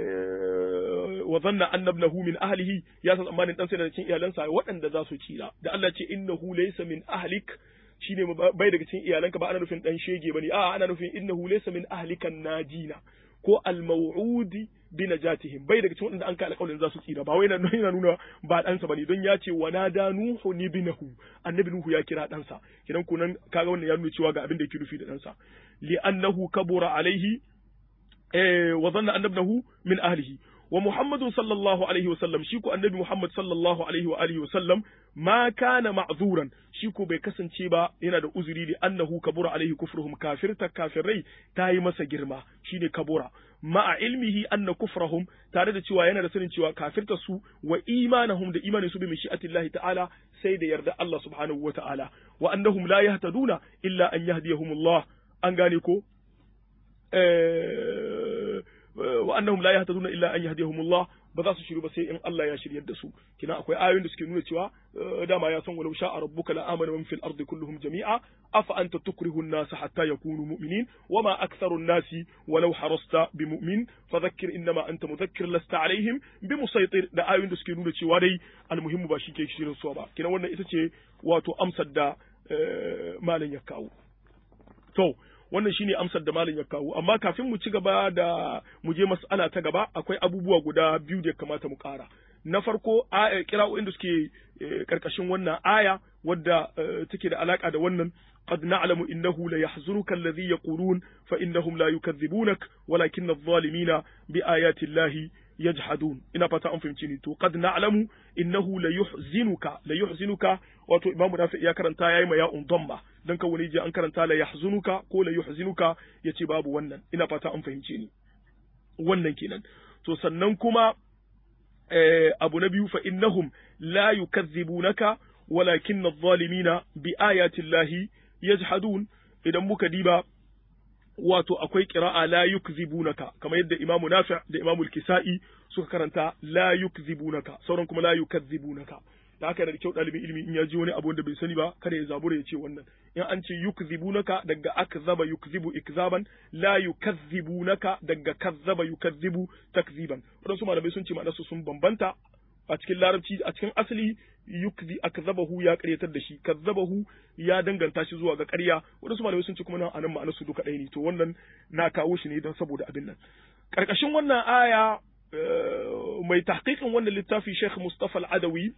S1: wa zanna annabnahu min ahlihi ya san tsammanin dan sai da cikin iyalansa waɗanda za su tsira da Allah ce innahu laysa min ahlik shine bai daga cikin iyalanka ba ana nufin dan shege bane a ana nufin innahu laysa min ahlikan najina ko al-maw'udi bi najatihim bai daga cikin waɗanda an kai alƙawarin za su tsira ba wai yana nuna ba ɗansa bane don ya ce wa nada nuhu ni binahu annabi nuhu ya kira ɗansa kidan kunan kaga wannan ya nuna cewa ga abin da yake nufi da ɗansa li annahu kabura alaihi wa zanna annabnahu min ahlihi wa Muhammadun sallallahu alaihi wasallam shi ko annabi Muhammad sallallahu alaihi wa alihi wasallam ma kana ma'zuran shi ko bai kasance ba yana da uzuri li annahu kabura alaihi kufruhum kafirta kafirai ta yi masa girma shine kabura ma'a ilmihi anna kufrahum tare da cewa yana da sanin cewa kafirta su wa imanahum da imanin su bi mashi'atillahi ta'ala sai da yarda Allah subhanahu wa ta'ala wa annahum la yahtaduna illa an yahdiyahumullah an gane ko wa annahum la yahtaduna illa an yahdihumullah ba za su shiru ba sai in Allah ya shiryar da su kina akwai ayoyin da suke nuna cewa dama ya san walau sha'a rabbuka la amana man fil ardi kulluhum jami'a afa anta tukrihu an-nasa hatta yakunu mu'minin wama aktharu an-nasi walau harasta bimu'min fadhakkir innama anta mudhakkir lasta alaihim bimusaytir da ayoyin da suke nuna cewa dai almuhimmu ba shi ke shirin su ba kina wannan ita ce wato amsar da malam ya kawo to wannan shine amsar da malam ya kawo amma kafin mu ci gaba da mu je mas'ala ta gaba akwai abubuwa guda biyu da ya kamata mu ƙara na farko kira'o'in da suke karkashin wannan aya wadda take da alaka da wannan قد نعلم إنه ليحزنك الذي يقولون فإنهم لا يكذبونك ولكن الظالمين بآيات الله يجحدون ina fata an fahimci ni to qad na'lamu innahu la yuhzinuka la yuhzinuka wato imamu nafi ya karanta yayi ma ya'un damma dan ka wani je an karanta la yahzunuka ko la yuhzinuka yace babu wannan ina fata an fahimci ni wannan kenan to sannan kuma eh, abu na biyu fa innahum la yukazzibunaka walakin adh-dhalimina bi ayati llahi yajhadun idan muka diba wato akwai qira'a la yukzibunaka kamar yadda imamu nafi da imamu al-kisa'i suka karanta la yukzibunaka sauran kuma la yukazzibunaka da haka da kyau ɗalibin ilimi in ya ji wani abu wanda bai sani ba kada ya zabura ya ce wannan in an ce yukzibunaka daga akzaba yukzibu ikzaban la yukazzibunaka daga kazzaba yukazzibu takziban wadansu malamai sun ce ma'anarsu sun bambanta a cikin larabci a cikin asali yukzi akzabahu ya karyatar da shi kazzabahu ya danganta shi zuwa ga ƙarya wadansu malamai sun ce kuma nan anan ma'anar su duka ɗaya ne to wannan na kawo shi ne don saboda abin nan karkashin wannan aya mai tahqiqin wannan littafi Sheikh Mustafa Al-Adawi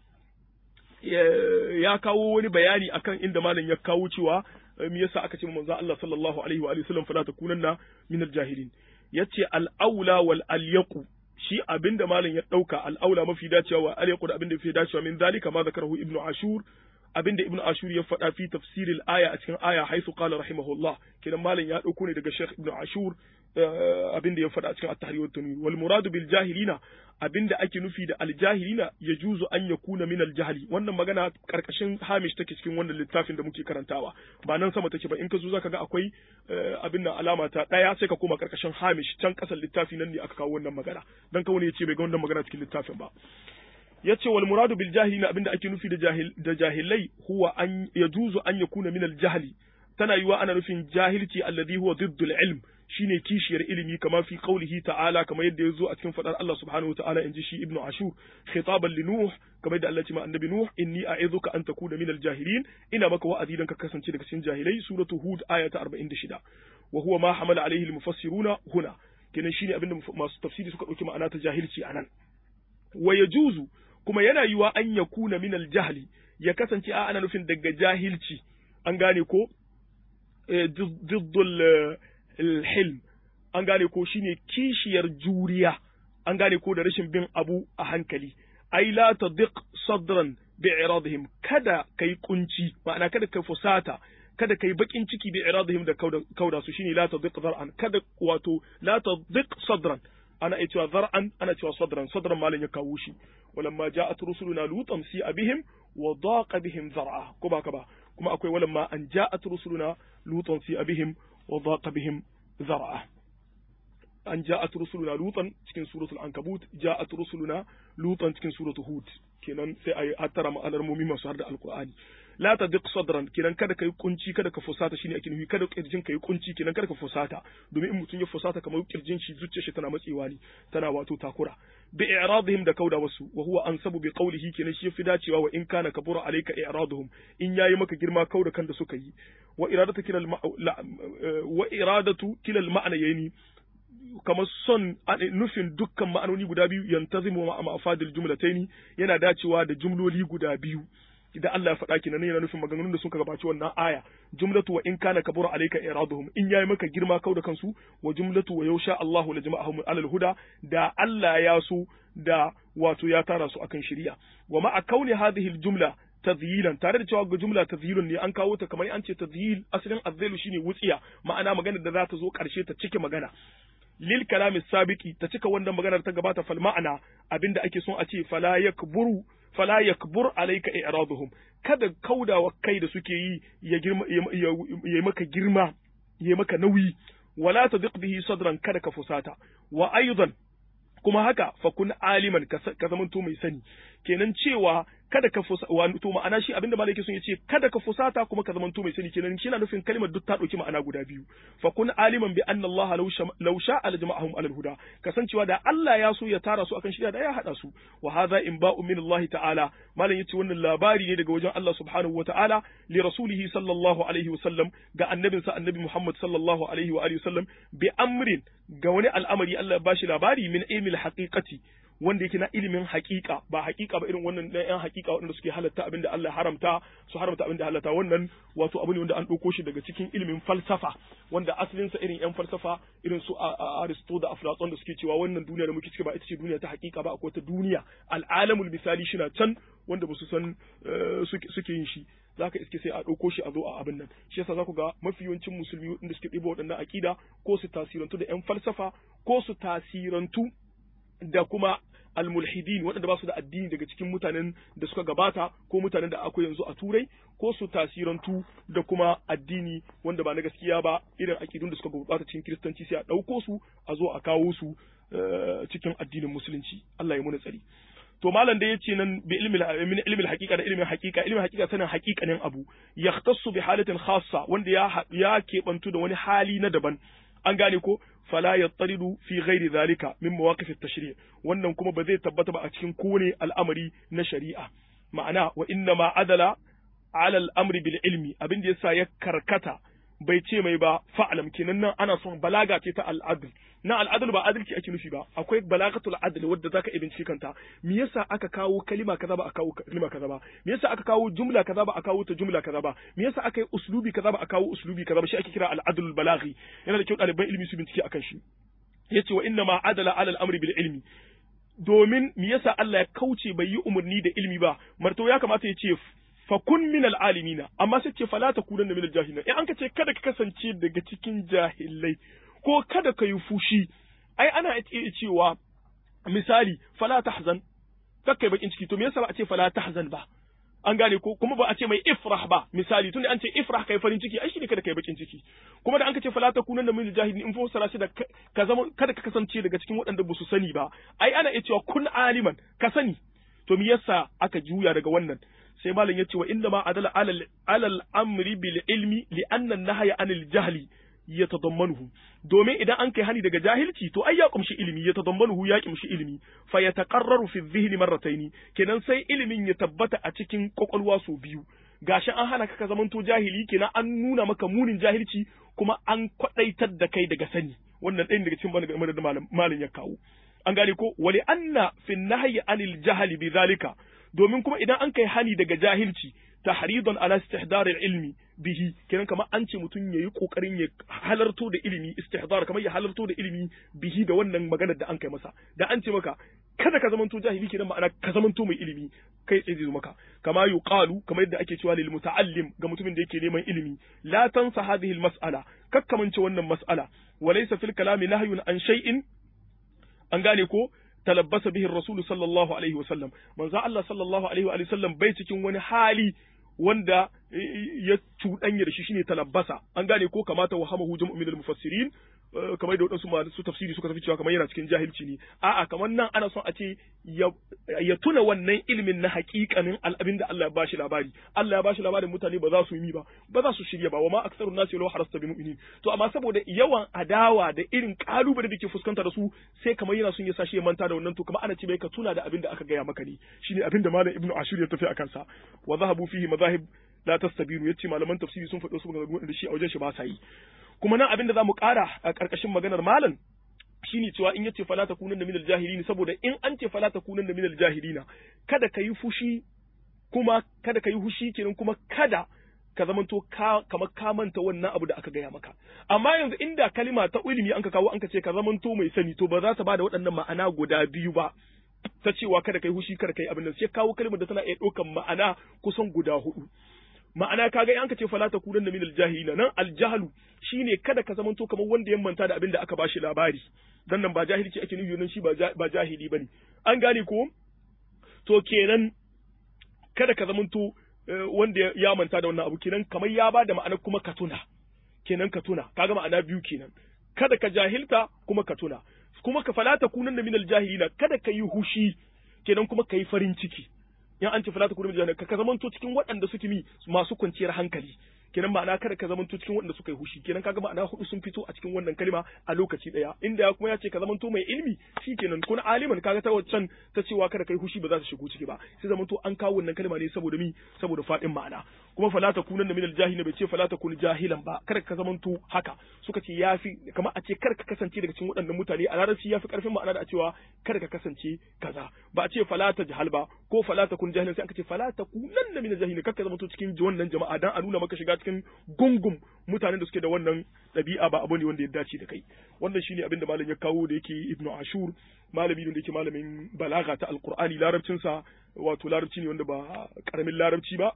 S1: ya kawo wani bayani akan inda malam ya kawo cewa me yasa aka ce manzo Allah sallallahu alaihi wa alihi wasallam fala takunanna min al-jahilin yace al-aula wal alyaqu shi abinda malam ya dauka al-aula mafi dacewa wa alyaqu da abinda yafi dacewa min zalika ma zakarahu ibnu ashur abinda ibnu ashur ya faɗa fi tafsiril aya a cikin aya haisu qala rahimahullah kidan malam ya dauko ne daga sheikh ibnu ashur abinda ya faɗa a cikin at-tahrir wa tanwir wal muradu bil jahilina abinda ake nufi da aljahilina ya juzu an ya kuna min aljahili wannan magana karkashin hamish take cikin wannan littafin da muke karantawa ba nan sama take ba in ka zo zaka ga akwai abin nan alama ta daya sai ka koma karkashin hamish can kasan littafi nan ne aka kawo wannan magana dan ka wani ya ce bai ga wannan magana cikin littafin ba yace wal muradu bil jahilina abinda ake nufi da jahil da jahilai huwa an yajuzu an yakuna min aljahli tana yiwa ana nufin jahilci alladhi huwa diddul ilm shine kishiyar ilimi kama fi qaulihi ta'ala kamar yadda yazo a cikin fadar Allah subhanahu wataala inji shi ibnu ashur khitaban li nuh kamar yadda Allah ya ce ma annabi nuh inni a'idhuka an takuna minal jahilin ina maka wa'azi dan ka kasance daga cikin jahilai suratu hud aya ta 46 wa huwa ma hamala alaihi al-mufassiruna huna kenan shine abinda masu tafsiri suka dauki ma'ana ta jahilci anan wa yajuzu kuma yana yiwa an yakuna minal jahli ya kasance a ana nufin daga jahilci an gane ko diddul hilm an gane ko shine kishiyar juriya an gane ko da rashin bin abu a hankali ai la tadiq sadran bi'iradihim kada kai kunci ma'ana kada kai fusata kada kai bakin ciki bi'iradihim da kauda su shine la tadiq zar'an kada wato la tadiq sadran ana iya cewa zar'an ana cewa sadran sadran malin ya kawo shi walamma ja'at rusuluna lutan si abihim wa daqa bihim zar'a ko ba ka ba kuma akwai walamma an ja'at rusuluna lutan si abihim wa daqa bihim zar'a an ja'at rusuluna lutan cikin suratul ankabut ja'at rusuluna lutan cikin suratul hud kenan sai ayi hattara ma'anar mumi masu har da alqur'ani la tadiq sadran kenan kada kai kunci kada ka fusata shine ake nufi kada kirjin kai kunci kenan kada ka fusata domin in mutum ya fusata kamar kirjin shi zuciyar shi tana matsewa ne tana wato takura bi i'radihim da kauda wasu wa huwa ansabu bi qawlihi kenan shi yafi dacewa wa in kana kabura alayka i'raduhum in yayi maka girma kauda kan da suka yi wa iradatu kilal wa iradatu kilal ma'ana yani kamar son nufin dukkan ma'anoni guda biyu yantazimu ma ma'afadil jumlataini yana dacewa da jumloli guda biyu da Allah ya faɗa kenan yana nufin maganganun da suka gabaci wannan aya jumlatu wa in kana kabura alayka iraduhum in yayi maka girma kau da kansu wa jumlatu wa yausha Allahu la jama'ahum alal huda da Allah ya so da wato ya tara su akan shari'a wa ma'a kauni hadhihi jumla tadhilan tare da cewa ga jumla tadhilun ne an kawo ta kamar an ce tadhil asalin azzailu shine wutsiya ma'ana magana da za ta zo karshe ta cike magana lil kalami sabiki ta cika wannan maganar ta gabata fal ma'ana abinda ake son a ce fala yakburu fala yakbur alayka i'raduhum kada kaudawa kai da suke yi ya girma ya maka girma ya maka nauyi wala tadiq bihi sadran kada ka fusata wa aidan kuma haka fa kun aliman ka zamanto mai sani kenan cewa kada ka fusa wato ma'ana shi abinda malaki sun yace kada ka fusata kuma ka zamanto mai sani kenan shi na nufin kalmar duk ta dauki ma'ana guda biyu fa kun aliman bi anna Allah law sha'a la jama'ahum alal huda kasancewa da Allah ya so ya tara su akan shirya da ya hada su wa hadha in ba'u min Allah ta'ala malam yace wannan labari ne daga wajen Allah subhanahu wa ta'ala li rasulihi sallallahu alaihi wa sallam ga annabinsa annabi Muhammad sallallahu alaihi wa alihi wa sallam bi amrin ga wani al'amari Allah ya bashi labari min ilmil haqiqati wanda yake na ilimin haƙiƙa ba haƙiƙa ba irin wannan na yan haƙiƙa waɗanda suke halatta abinda Allah haramta su haramta abinda halatta wannan wato abu ne wanda an ɗauko shi daga cikin ilimin falsafa wanda asalinsa irin yan falsafa irin su Aristo da Aflatun da suke cewa wannan duniya da muke ciki ba ita ce duniya ta haƙiƙa ba akwai ta duniya al'alamul misali shi na can wanda ba su san suke yin shi zaka iske sai a ɗauko shi a zo a abin nan shi yasa za ku ga mafi yawancin musulmi inda suke ɗiba waɗannan aƙida ko su tasirantu da yan falsafa ko su tasirantu da kuma almulhidin waɗanda ba su da addini daga cikin mutanen da suka gabata ko mutanen da akwai yanzu a turai ko su tasirantu da kuma addini wanda ba na gaskiya ba irin akidun da suka gurɓata cikin kiristanci sai a ɗauko su a zo a kawo su cikin addinin musulunci Allah ya muna tsari to malam da yace nan bi ilmi min ilmi haqiqa da ilmin haqiqa ilmin haqiqa sanin haqiqanin abu yahtassu bi halatin khassa wanda ya ya kebantu da wani hali na daban an gane ko fala yattaridu fi ghairi zalika min mawaqif at-tashri' wannan kuma ba zai tabbata ba a cikin kowane al'amari na shari'a ma'ana wa inna ma adala ala al-amri bil ilmi abin da yasa ya karkata bai ce mai ba fa'alam kenan nan ana son balaga ce ta al'adl na al'adl ba adalci ake nufi ba akwai balagatul adl wadda zaka ibinci kanta me yasa aka kawo kalima kaza ba a kawo kalima kaza ba me yasa aka kawo jumla kaza ba a kawo ta jumla kaza ba me yasa aka yi uslubi kaza ba a kawo uslubi kaza ba shi ake kira al'adl balaghi yana da kyau ɗaliban ilimi su bincike akan shi yace wa inna ma adala ala al-amri bil ilmi domin me yasa Allah ya kauce bai yi umarni da ilmi ba marto ya kamata ya ce fakun min al'alimina amma sai ce fala ta kunan da min jahilina in an ka ce kada ka kasance daga cikin jahilai ko kada ka yi fushi ai ana iya cewa misali fala tahzan kakkai bakin ciki to me yasa ba a ce fala tahzan ba an gane ko kuma ba a ce mai ifrah ba misali tunda an ce ifrah kai farin ciki ai shine kada kai bakin ciki kuma da an ka ce fala ta kunan da min jahilin in fassara shi da ka zama kada ka kasance daga cikin waɗanda ba su sani ba ai ana iya cewa kun aliman ka sani to me yasa aka juya daga wannan sai malam ya ce wa inda ma adala alal alal amri bil ilmi li anna nahya anil jahli yatadammanuhu domin idan an kai hani daga jahilci to ai ya kumshi ilimi yatadammanuhu ya kumshi ilimi fa yataqarraru fi dhihni marrataini kenan sai ilimin ya tabbata a cikin kwakwalwa su biyu gashi an hana ka ka zamanto jahili kenan an nuna maka munin jahilci kuma an kwadaitar da kai daga sani wannan ɗayan daga cikin bangaren da malam ya kawo an gane ko wali anna fi nahyi anil jahli bi zalika domin kuma idan an kai hani daga jahilci tahridan ala istihdar ilmi bihi kenan kamar an ce mutum yayi kokarin ya halarto da ilimi istihdar kamar ya halarto da ilimi bihi da wannan maganar da an kai masa da an ce maka kada ka zamanto jahili kenan ma'ana ka zamanto mai ilimi kai tsaye zai maka kama yuqalu kamar yadda ake cewa lil muta'allim ga mutumin da yake neman ilimi la tansa hadhihi al mas'ala kakkamance wannan mas'ala walaysa fil kalami nahyun an shay'in an gane ko talabbasa bihi rasul sallallahu alaihi wa sallam manzo Allah sallallahu alaihi wa sallam bai cikin wani hali wanda ya cuɗanya da shi shine talabbasa an gane ko kamata wa hamahu jam'u min al-mufassirin kamar da wadansu masu tafsiri suka tafi cewa kamar yana cikin jahilci ne a'a kamar nan ana son a ce ya tuna wannan ilimin na haƙiƙanin al'abin da Allah ya bashi labari Allah ya bashi labarin mutane ba za su yi ba ba za su shirya ba wa ma aksarun nasi law harasta bi mu'minin to amma saboda yawan adawa da irin kalubale da ke fuskanta da su sai kamar yana son ya sashi ya manta da wannan to kamar ana ce bai ka tuna da abin da aka gaya maka ne shine abin da malam ibnu ashur ya tafi akan sa wa zahabu fihi madahib la tastabiru yace malaman tafsiri sun faɗo su maganganu da shi a wajen shi ba sa yi kuma nan abin da zamu ƙara a ƙarƙashin maganar malam shine cewa in yace fala takunan da minal jahilin saboda in an ce fala takunan da minal jahilina kada ka yi fushi kuma kada ka yi hushi kenan kuma kada ka zamanto ka kamar ka manta wannan abu da aka gaya maka amma yanzu inda kalima ta ilimi an ka kawo an ka ce ka zamanto mai sani to ba za ta bada waɗannan ma'ana guda biyu ba ta cewa kada kai hushi kada kai abin nan sai kawo kalmar da tana iya ɗaukan ma'ana kusan guda hudu ma'ana kaga in ka ce fala takunan da min aljahilina nan aljahlu shine kada ka zamanto kamar wanda ya manta da abin da aka bashi labari dan nan ba jahilci ake nufi nan shi ba jahili bane an gane ko to kenan kada ka zamanto wanda ya manta da wannan abu kenan kamar ya ba da ma'ana kuma ka tuna kenan ka tuna kaga ma'ana biyu kenan kada ka jahilta kuma ka tuna kuma ka falata kunan da minal jahilina kada ka yi hushi kenan kuma ka yi farin ciki in an ce falata kunan jahilina ka zamanto cikin waɗanda suke mi masu kwanciyar hankali kenan ma'ana kada ka zamanto cikin waɗanda suka yi hushi kenan kaga ma'ana hudu sun fito a cikin wannan kalma a lokaci daya inda ya kuma ya ce ka zamanto mai ilimi shikenan kun aliman kaga ta wancan ta cewa kada kai hushi ba za ta shigo ciki ba sai zamanto an kawo wannan kalma ne saboda mi saboda fadin ma'ana kuma fala ta kunan da minal jahilin bai ce fala ta kun jahilan ba kada ka zamanto haka suka ce yafi kamar a ce kar ka kasance daga cikin waɗannan mutane a larabci yafi karfin ma'ana da a cewa kada ka kasance kaza ba a ce fala ta jahal ba ko fala ta kun jahilan sai aka ce fala ta kunan da minal jahilin kar ka zamanto cikin wannan jama'a dan a nuna maka shiga cikin gungun mutanen da suke da wannan ɗabi'a ba abu ne wanda ya dace da kai wannan shine abin da malam ya kawo da yake ibnu ashur malami ne da yake malamin balaga ta alqur'ani larabcin sa wato larabci ne wanda ba karamin larabci ba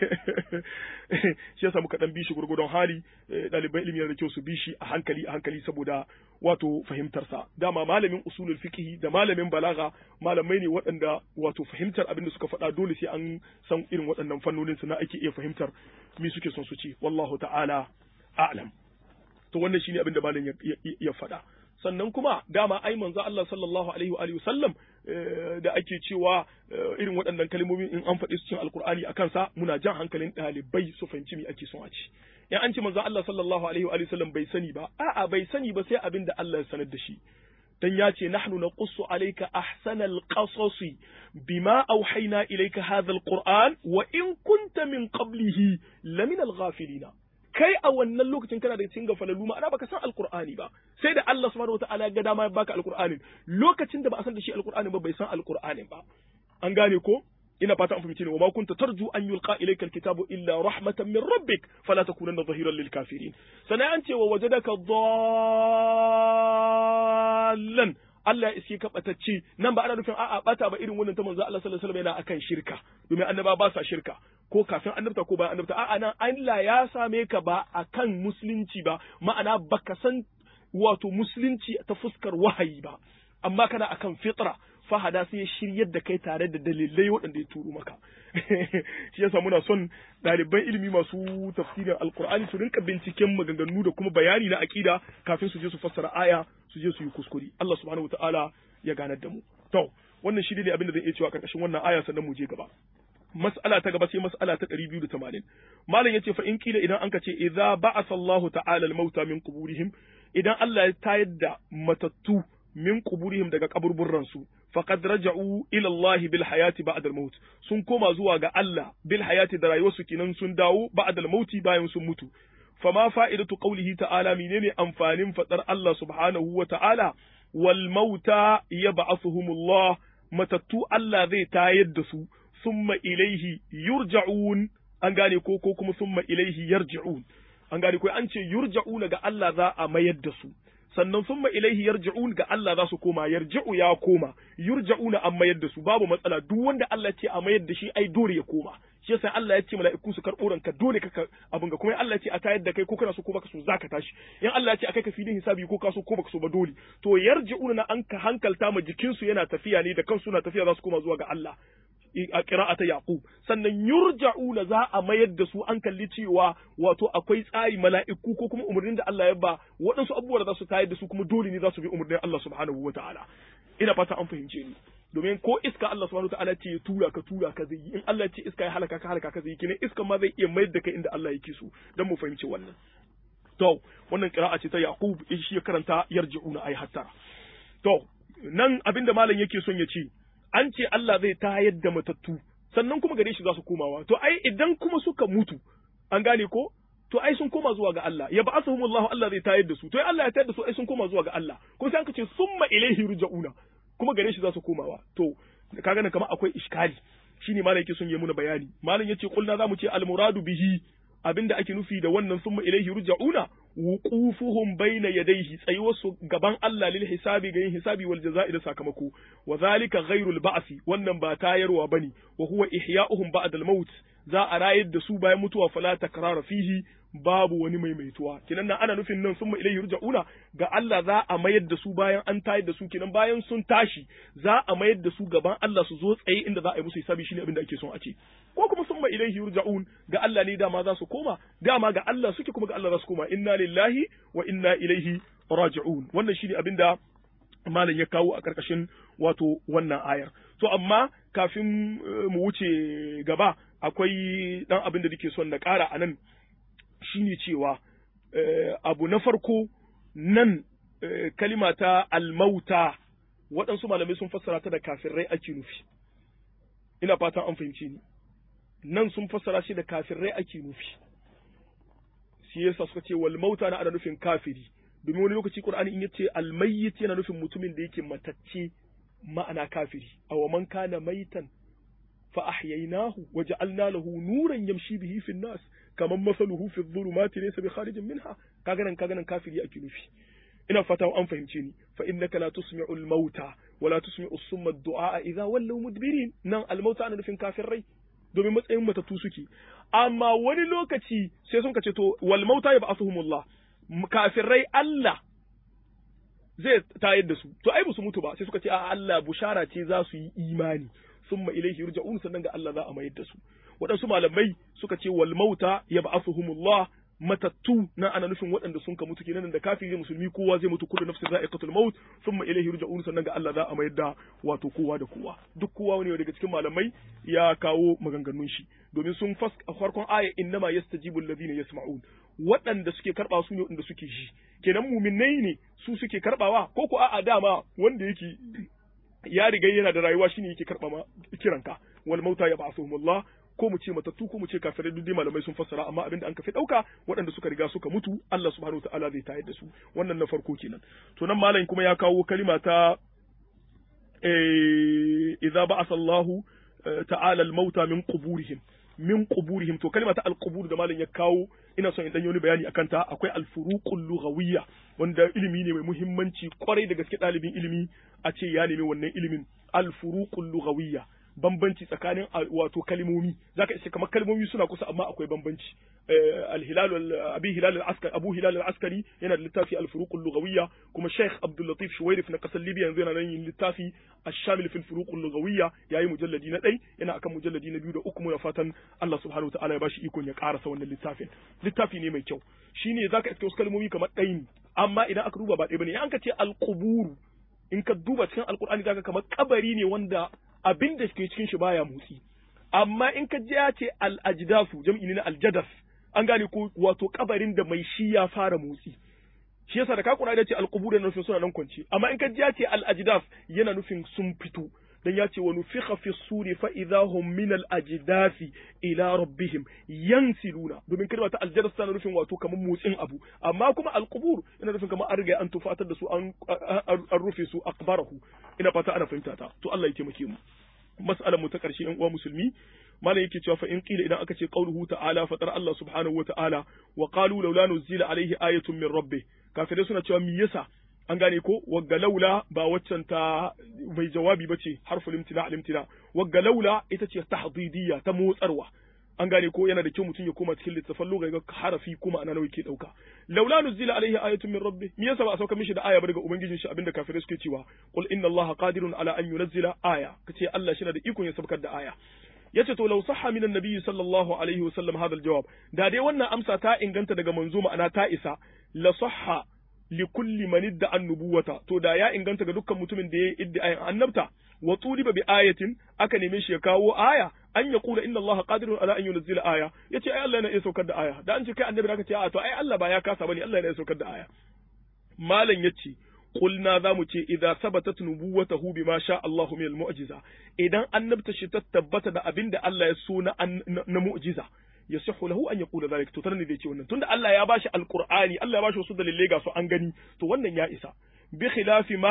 S1: shi yasa muka dan bishi gurgudun hali ɗaliban ilimi da kyau su bishi a hankali a hankali saboda wato fahimtar sa dama malamin usulul fiqh da malamin balaga malamai ne waɗanda wato fahimtar abin da suka faɗa dole sai an san irin waɗannan fannonin su na ake iya fahimtar me suke son su ci wallahu ta'ala a'lam to wannan shine abin da malam ya faɗa sannan kuma dama ai manzo Allah sallallahu alaihi wa alihi sallam da ake cewa irin waɗannan kalmomin in an faɗi su cikin alkur'ani akan sa muna jan hankalin ɗalibai su fahimci me ake son a ci in an ce manzo Allah sallallahu alaihi wa alihi sallam bai sani ba a'a bai sani ba sai abin da Allah ya sanar da shi dan ya ce nahnu naqussu alayka ahsanal qasasi bima auhayna ilayka hadha alquran wa in kunta min qablihi lamina alghafilina kai a wannan lokacin kana da cikin gafalalu ma'ana baka san alqur'ani ba sai da Allah subhanahu wataala ya ga dama ya baka alqur'anin lokacin da ba a san da shi alqur'ani ba bai san alqur'anin ba an gane ko ina fata an fahimci ne wa ma kunta tarju an yulqa ilayka alkitabu illa rahmatan min rabbik fala takunanna dhahiran lil kafirin sannan an ce wa wajadaka dallan Allah ya iske ka batacce nan ba ana nufin a'a bata ba irin wannan ta manzo Allah sallallahu alaihi wasallam yana akan shirka domin annaba ba sa shirka ko kafin annabta ko bayan annabta a'a nan Allah ya same ka ba akan musulunci ba ma'ana baka san wato musulunci ta fuskar wahayi ba amma kana akan fitra fahada sai ya shiryar da kai tare da dalilai waɗanda ya turo maka shi yasa muna son ɗaliban ilimi masu tafsirin alkur'ani su rinka binciken maganganu da kuma bayani na aƙida kafin su je su fassara aya su je su yi kuskure Allah subhanahu wataala ya ganar da mu to wannan shi ne abin da zan iya cewa karkashin wannan aya sannan mu je gaba mas'ala ta gaba sai mas'ala ta 280 malam yace fa in kila idan anka ce idza ba'atha Allahu ta'ala al-mauta min quburihim idan Allah ya tayar da matattu min quburihim daga kaburburran su faqad raja'u ila Allah bil hayati ba'da al maut sun koma zuwa ga Allah bil hayati da rayuwarsu kinan sun dawo ba'da al mauti bayan sun mutu fama fa'idatu qawlihi ta'ala menene amfanin fadar Allah subhanahu wa ta'ala wal mauta yab'athuhumullah matattu Allah zai tayar da su summa ilaihi yurja'un an gane ko ko kuma summa ilaihi yarji'un an gane ko an ce yurja'una ga Allah za a mayar da su sannan summa ilaihi yarji'un ga Allah za su koma yarji'u ya koma yurja'una an mayar da su babu matsala duk wanda Allah ce a mayar da shi ai dole ya koma shi yasa Allah ya ce mala'iku su karɓo ranka dole ka abin ga kuma Allah ya ce a tayar da kai ko kana so ko baka so zaka tashi in Allah ya ce a kai ka filin hisabi ko ka so ko baka so ba dole to yarji'una na an ka hankalta ma jikin su yana tafiya ne da kansu na tafiya za su koma zuwa ga Allah a qira'ata yaqub sannan yurja'una za a mayar da su an kalli cewa wato akwai tsari mala'iku ko kuma umarnin da Allah ya ba waɗansu abubuwa da za su tayar da su kuma dole ne za su bi umarnin Allah subhanahu wataala ina fata an fahimce ni domin ko iska Allah subhanahu wataala ce ya tura ka tura ka zai yi in Allah ce iska ya halaka ka halaka ka zai yi kine iska ma zai iya mayar da kai inda Allah yake so dan mu fahimci wannan to wannan qira'a ce ta Yaqub shi ya karanta yarji'una ay hatta to nan abinda malam yake son ya ce an ce Allah zai tayar da matattu sannan kuma gare shi za su komawa to ai idan kuma suka mutu an gane ko to ai sun koma zuwa ga Allah ya ba'athuhumullahu Allah zai tayar da su to ai Allah ya tayar da su ai sun koma zuwa ga Allah ko sai an ce summa ilaihi ruja'una kuma gare shi za su komawa to kaga nan kamar akwai iskali shine malam yake son ya muna bayani malam yace kulna zamu ce al muradu bihi abinda ake nufi da wannan summa ilaihi ruja'una wuqufuhum bayna yadayhi tsayuwarsu gaban Allah lil hisabi ga yin hisabi wal jaza'i da sakamako wa zalika ghairul ba'si wannan ba tayarwa bane wa huwa ihya'uhum ba'da al maut za a rayar da su bayan mutuwa fala takrara fihi babu wani maimaituwa kinan nan ana nufin nan summa ilaihi ruja'una ga Allah za a mayar da su bayan an tayar da su kinan bayan sun tashi za a mayar da su gaban Allah su zo tsaye inda za a yi musu hisabi shine abin da ake son a ce ko kuma summa ilaihi yurja'un ga Allah ne dama za su koma dama ga Allah suke kuma ga Allah za su koma inna lillahi wa inna ilaihi raji'un wannan shine abin da malam ya kawo a karkashin wato wannan ayar to amma kafin mu wuce gaba akwai dan abin da nake son na ƙara a nan shine cewa abu na farko nan kalima ta almauta waɗansu malamai sun fassara ta da kafirai ake nufi ina fatan an fahimci ni nan sun fassara shi da kafirai ake nufi shi yasa suka ce wal mauta na ana nufin kafiri domin wani lokaci qur'ani in yace al mayyit yana nufin mutumin da yake matacce ma'ana kafiri aw man kana maitan fa ahyaynahu wa ja'alna lahu nuran yamshi bihi fi nas kaman masaluhu fi dhulumati laysa bi kharijin minha kaga nan kaga nan kafiri ake nufi ina fata an fahimce ni fa innaka la tusmi'u al mauta wa la tusmi'u summa ad-du'a idha wallaw mudbirin nan al mauta ana nufin kafirai domin matsayin matattu suke amma wani lokaci sai sun kace to wal mauta yab'athuhumullah kafirai Allah zai tayar da su to ai ba su mutu ba sai suka ce a Allah bushara ce za su yi imani summa ilaihi yurja'un sannan ga Allah za a mayar da su waɗansu malamai suka ce wal mauta yab'athuhumullah matattu na ana nufin waɗanda sun ka mutu kenan da kafiri musulmi kowa zai mutu kullu nafsin za'iqatul maut thumma ilayhi yurja'un sannan ga Allah za a mayar da wato kowa da kowa duk kowa ne daga cikin malamai ya kawo maganganun shi domin sun fas a farkon aya innama yastajibu alladhina yasma'un waɗanda suke karba su ne waɗanda suke ji kenan muminai ne su suke karbawa ko ko a'a dama wanda yake ya riga yana da rayuwa shine yake karba ma kiranka wal mauta yab'athuhumullah ko mu ce matattu ko mu ce kafirai duk dai malamai sun fassara amma abinda an kafi dauka waɗanda suka riga suka mutu Allah subhanahu wa ta'ala zai tayar da su wannan na farko kenan to nan malam kuma ya kawo kalima ta eh idza ba'atha Allah ta'ala al-mauta min quburihim min quburihim to kalima ta al-qubur da malam ya kawo ina son in dan yi bayani akan ta akwai al-furuqul lughawiyya wanda ilimi ne mai muhimmanci kwarai da gaske ɗalibin ilimi a ce ya nemi wannan ilimin al-furuqul lughawiyya bambanci tsakanin wato kalmomi zaka ce kamar kalmomi suna kusa amma akwai bambanci al-hilal abi hilal al-askari abu hilal al-askari yana da littafi al-furuq al-lughawiyya kuma sheikh abdul latif shuwairif na kasar libya yanzu yana nan yin littafi ash-shamil fi al-furuq al-lughawiyya yayi mujalladi na dai yana akan mujalladi na biyu da uku muna fatan Allah subhanahu wa ta'ala ya bashi ikon ya karasa wannan littafin littafi ne mai kyau shine zaka iske wasu kalmomi kamar ɗaya ne amma idan aka duba ba ɗaya bane an ka ce al-quburu in ka duba cikin alkur'ani zaka kamar kabari ne wanda abin da ke cikin shi baya motsi amma in ka ji ya ce al-ajdafu jam'i ne na al-jadas an gane ko wato kabarin da mai shi ya fara motsi shi yasa da ka kuna da ce al-qubur yana nufin suna nan kwance amma in ka ji ya ce al-ajdaf yana nufin sun fito dan ya ce wa nufikha fi suri fa idahum min al-ajdafi ila rabbihim yansiluna domin kalma ta aljadas tana nufin wato kamar motsin abu amma kuma al-qubur yana nufin kamar an riga an tufatar da su an an rufe su akbarahu ina fata ana fahimta ta to Allah ya taimake mu mas'alar mu ta karshe yan uwa musulmi malam yake cewa fa in qila idan aka ce qauluhu ta'ala fatar Allah subhanahu wa ta'ala wa qalu laula nuzila alaihi ayatun min rabbih kafirai suna cewa me yasa an gane ko wagga laula ba waccan ta bai jawabi bace harful imtina al imtina wagga laula ita ce tahdidiyya ta motsarwa an gane ko yana da kyau mutum ya koma cikin littafin lugha ga harafi kuma ana nawa yake dauka laula nuzila alaihi ayatun min rabbi me yasa ba a sauka mishi da aya ba daga ubangijin shi abinda kafirai suke cewa qul inna allaha qadirun ala an yunzila aya kace Allah shi na da ikon ya sabkar da aya yace to law sahha min annabi sallallahu alaihi wasallam hadha aljawab da dai wannan amsa ta inganta daga manzo ma'ana ta isa la sahha li kulli man idda annubuwata to da ya inganta ga dukkan mutumin da ya idda ayan annabta wa tuliba bi ayatin aka neme shi ya kawo aya an ya kula inna Allah qadirun ala an yunzila aya yace ai Allah yana iya saukar da aya da an ce kai annabi zaka ce a to ai Allah ba ya kasa bane Allah yana iya saukar da aya malam yace qulna za mu ce idza sabatat nubuwatahu bima sha Allahu min al-mu'jiza idan annabta shi ta tabbata da abinda Allah ya so na na mu'jiza yasihu lahu an yaqula zalik to tanan ne ce wannan tunda Allah ya bashi alqur'ani Allah ya bashi wasu dalilai ga su an gani to wannan ya isa bi khilafi ma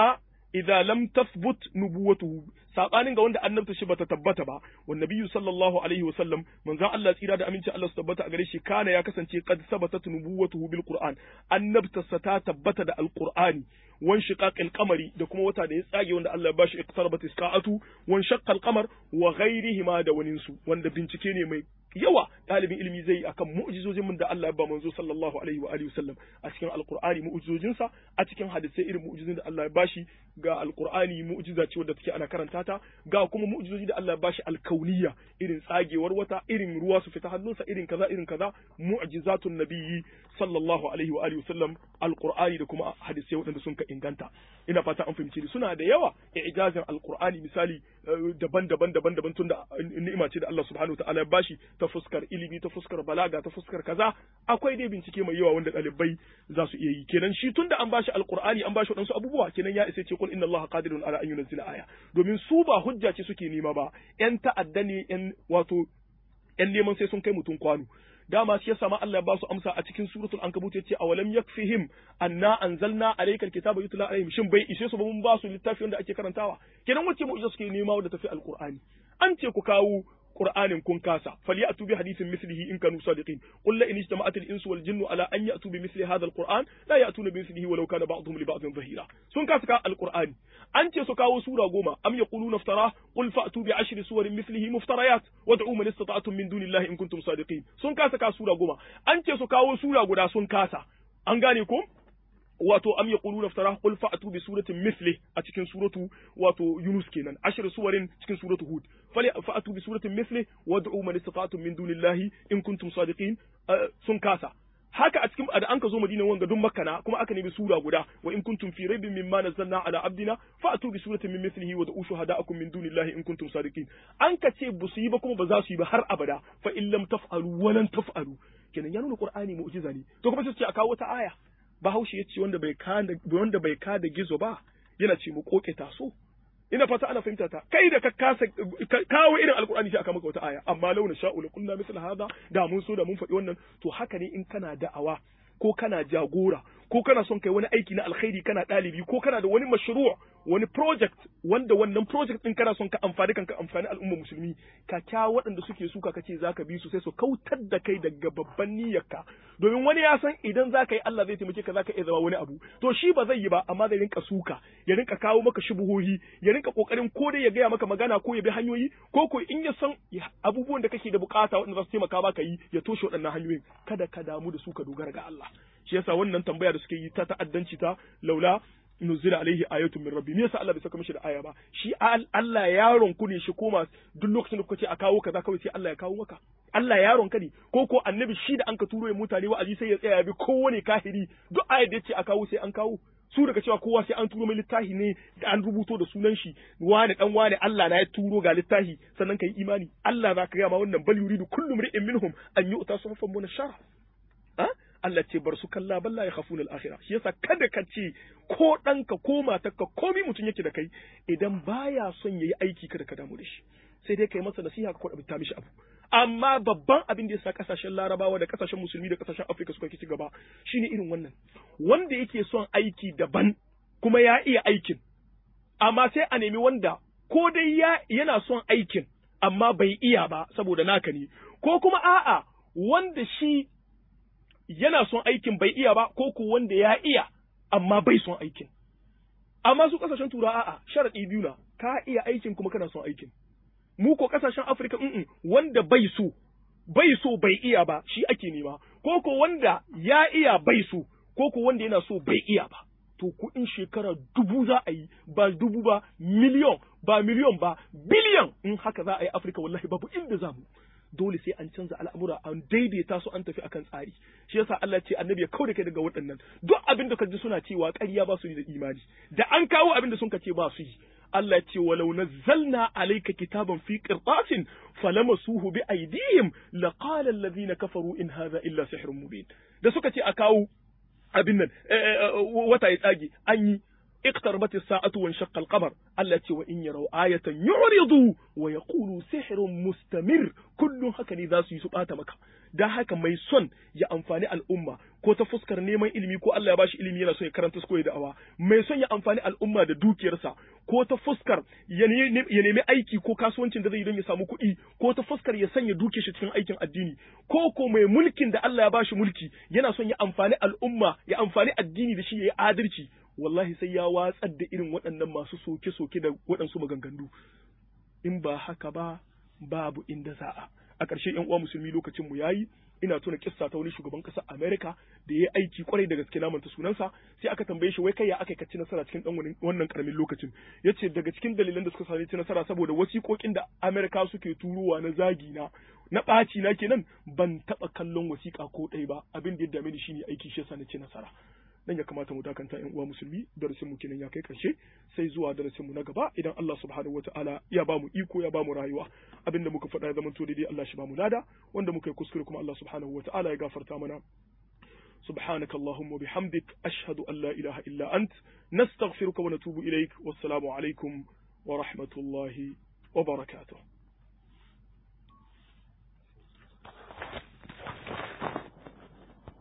S1: idza lam tathbut nubuwatuhu sabanin ga wanda annabta shi bata tabbata ba wa nabiyyu sallallahu alaihi wa sallam manzon Allah tsira da aminci Allah su tabbata a gare shi kana ya kasance qad sabatat nubuwatuhu bil qur'an annabta sa ta tabbata da alqur'ani wan shiqaqil qamari da kuma wata da ya tsage wanda Allah ya bashi iqtarabat isqa'atu wan shaqqal qamar wa ghairihima da waninsu wanda bincike ne mai yawa ɗalibin ilimi zai yi akan mu'jizojin mun da Allah ya ba manzo sallallahu alaihi wa alihi wasallam a cikin alqur'ani mu'jizojin sa a cikin hadisai irin mu'jizojin da Allah ya bashi ga alqur'ani mu'jiza ce wadda take ana karanta ta ga kuma mu'jizoji da Allah ya bashi alkauniya irin tsagewar wata irin ruwa su fita hannunsa irin kaza irin kaza mu'jizatun nabiyyi sallallahu alaihi wa alihi wasallam alqur'ani da kuma hadisai waɗanda sun ka inganta ina fata an fahimci suna da yawa ijazin alqur'ani misali daban-daban daban-daban tunda ni'ima ce da Allah subhanahu wa ta'ala ya bashi ta fuskar ilimi ta fuskar balaga ta fuskar kaza akwai dai bincike mai yawa wanda ɗalibai za su iya yi kenan shi tunda an bashi alqur'ani an bashi waɗansu abubuwa kenan ya isa ce kul inna allaha qadirun ala an yunzila aya domin su ba hujja ce suke nema ba yan ta'adda ne yan wato yan neman sai sun kai mutum kwano dama shi yasa ma Allah ya ba su amsa a cikin suratul ankabut yace awalam yakfihim anna anzalna alayka alkitaba yutla alaihim shin bai ishe su ba mun ba su littafi wanda ake karantawa kenan wacce mu'jiza suke nema wanda tafi alqur'ani an ce ku kawo qur'anin kun kasa falyatu bi hadithin mislihi in kanu sadiqin qul la in ijtama'at al-insu wal jinnu ala an ya'tu bi misli hadha al-qur'an la ya'tuna bi mislihi walau kana ba'dhum li ba'dhin dhahira sun kasa ka al-qur'ani an ce su kawo sura goma am yaquluna iftara qul fa'tu bi ashri suwarin mislihi muftarayat wad'u man istata'tum min dunillahi in kuntum sadiqin sun kasa ka sura goma an ce su kawo sura guda sun kasa an gane ko wato am yaquluna iftara qul fa'tu bi suratin misli a cikin suratu wato Yunus kenan ashir suwarin cikin suratu Hud fali fa'tu bi suratin misli wad'u man istata'tum min dunillahi in kuntum sadiqin sun kasa haka a cikin da an ka zo Madina wanga dun Makka kuma aka nemi sura guda wa in kuntum fi raibin mimma nazzalna ala abdina fa'tu bi suratin min mislihi wa da'u shuhada'akum min dunillahi in kuntum sadiqin an ka ce bu su yi ba kuma ba za su yi ba har abada fa in lam taf'alu wa lan taf'alu kenan ya nuna Qur'ani mu'jiza ne to kuma sai su ce a kawo wata aya bahaushe ya ce wanda bai kada wanda bai kada gizo ba yana ce mu koke taso ina fata ana fahimta ta kai da ka kasa kawo irin alkur'ani sai aka maka wata aya amma launa sha'u la kunna misal hada da mun so da mun faɗi wannan to haka ne in kana da'awa ko kana jagora ko kana son kai wani aiki na alkhairi kana ɗalibi ko kana da wani mashru' wani project wanda wannan project din kana son ka amfani kanka amfani al'umma musulmi ka kya waɗanda suke suka kace zaka bi su sai su kautar da kai daga babban niyyarka domin wani ya san idan zaka yi Allah zai taimake ka zaka iya zama wani abu to shi ba zai yi ba amma zai rinka suka ya rinka kawo maka shubuhohi ya rinka kokarin ko dai ya gaya maka magana ko ya bi hanyoyi ko ko in ya san abubuwan da kake da bukata waɗanda za su taimaka maka yi ya toshe waɗannan hanyoyin kada ka damu da su ka dogara ga Allah shi yasa wannan tambaya da suke yi ta ta'addanci ta laula nuzila alaihi ayatun min rabbi me yasa Allah bai saka mishi da aya ba shi Allah yaron ku ne shi koma duk lokacin da kuka ce a kawo kaza kawai sai Allah ya kawo maka Allah yaron ka ne ko ko annabi shi da anka turo ya mutane wa'azi sai ya tsaya ya bi kowane kahiri duk ayar da yace a kawo sai an kawo su daga cewa kowa sai an turo mai littafi ne da an rubuto da sunan shi wane dan wane Allah na ya turo ga littafi sannan kai imani Allah za ka ga ma wannan bal yuridu kullu mri'in minhum an yu'ta suhufan munashara Allah ce bar su kalla balla ya khafuna al-akhirah shi yasa kada ka ce ko ɗanka ko matarka komi mutum yake da kai idan baya son yayi aiki kada ka damu da shi sai dai kai masa nasiha ka kwada mishi abu amma babban abin da yasa kasashen larabawa da kasashen musulmi da kasashen afirka suka ci gaba shine irin wannan wanda yake son aiki daban kuma ya iya aikin amma sai a nemi wanda ko dai ya yana son aikin amma bai iya ba saboda naka ne ko kuma a'a wanda shi yana son aikin bai iya ba ko ko wanda ya iya amma bai son aikin amma su kasashen tura a'a sharadi biyu na ka iya aikin kuma kana son aikin mu ko kasashen Afirka mm wanda bai so bai so bai iya ba shi ake nema ko ko wanda ya iya bai so ko ko wanda yana so bai iya ba to kuɗin shekara dubu za a yi ba dubu ba miliyon ba miliyon ba biliyan in haka za a yi Afirka wallahi babu inda za mu dole sai an canza al'amura an daidaita su an tafi akan tsari shi yasa Allah ce annabi ya kauda kai daga waɗannan duk abin da kaji suna cewa ƙarya ba su yi da imani da an kawo abin da sun ce ba su yi Allah ce walau nazzalna alayka kitaban fi qirtasin falamasuhu bi aydihim laqala alladhina kafaru in hadha illa sihrun mubin da suka ce a kawo abin nan wata ya tsage an yi اقتربت الساعة وانشق القمر التي وإن يروا آية يعرضوا ويقولوا سحر مستمر كل هكذا ذا سيسبات مكة da haka mai son ya amfani al'umma ko ta fuskar neman ilimi ko Allah ya bashi ilimi yana son ya karanta ko ya da'awa mai son ya amfani al'umma da dukiyarsa ko ta fuskar ya nemi aiki ko kasuwancin da zai yi don ya samu kuɗi ko ta fuskar ya sanya dukiyar shi cikin aikin addini ko ko mai mulkin da Allah ya bashi mulki yana son ya amfani al'umma ya amfani addini da shi ya yi adalci wallahi sai ya watsar da irin waɗannan masu soke-soke da waɗansu maganganu in ba haka ba babu inda za'a a ƙarshe yan uwa musulmi lokacin mu yayi ina tuna kissa ta wani shugaban ƙasar America da ya aiki kwarai da gaske namanta sunansa sai aka tambaye shi wai kai ya aka ci nasara cikin dan wannan karamin lokacin yace daga cikin dalilan da suka sani ci nasara saboda wasiƙoƙin da America suke turowa na zagi na na ɓaci na kenan ban taɓa kallon wasiƙa ko ɗaya ba abin da ya dame ni shine aiki shi yasa na ci nasara dan ya kamata mu dakanta yan uwa musulmi darasin mu kenan ya kai karshe sai zuwa darasin mu na gaba idan Allah subhanahu wataala ya bamu iko ya bamu rayuwa abinda muka faɗa ya zamanto daidai Allah shi bamu lada wanda muka yi kuskure kuma Allah subhanahu wataala ya gafarta mana سبحانك اللهم وبحمدك أشهد أن لا إله إلا أنت نستغفرك ونتوب إليك والسلام عليكم ورحمة الله وبركاته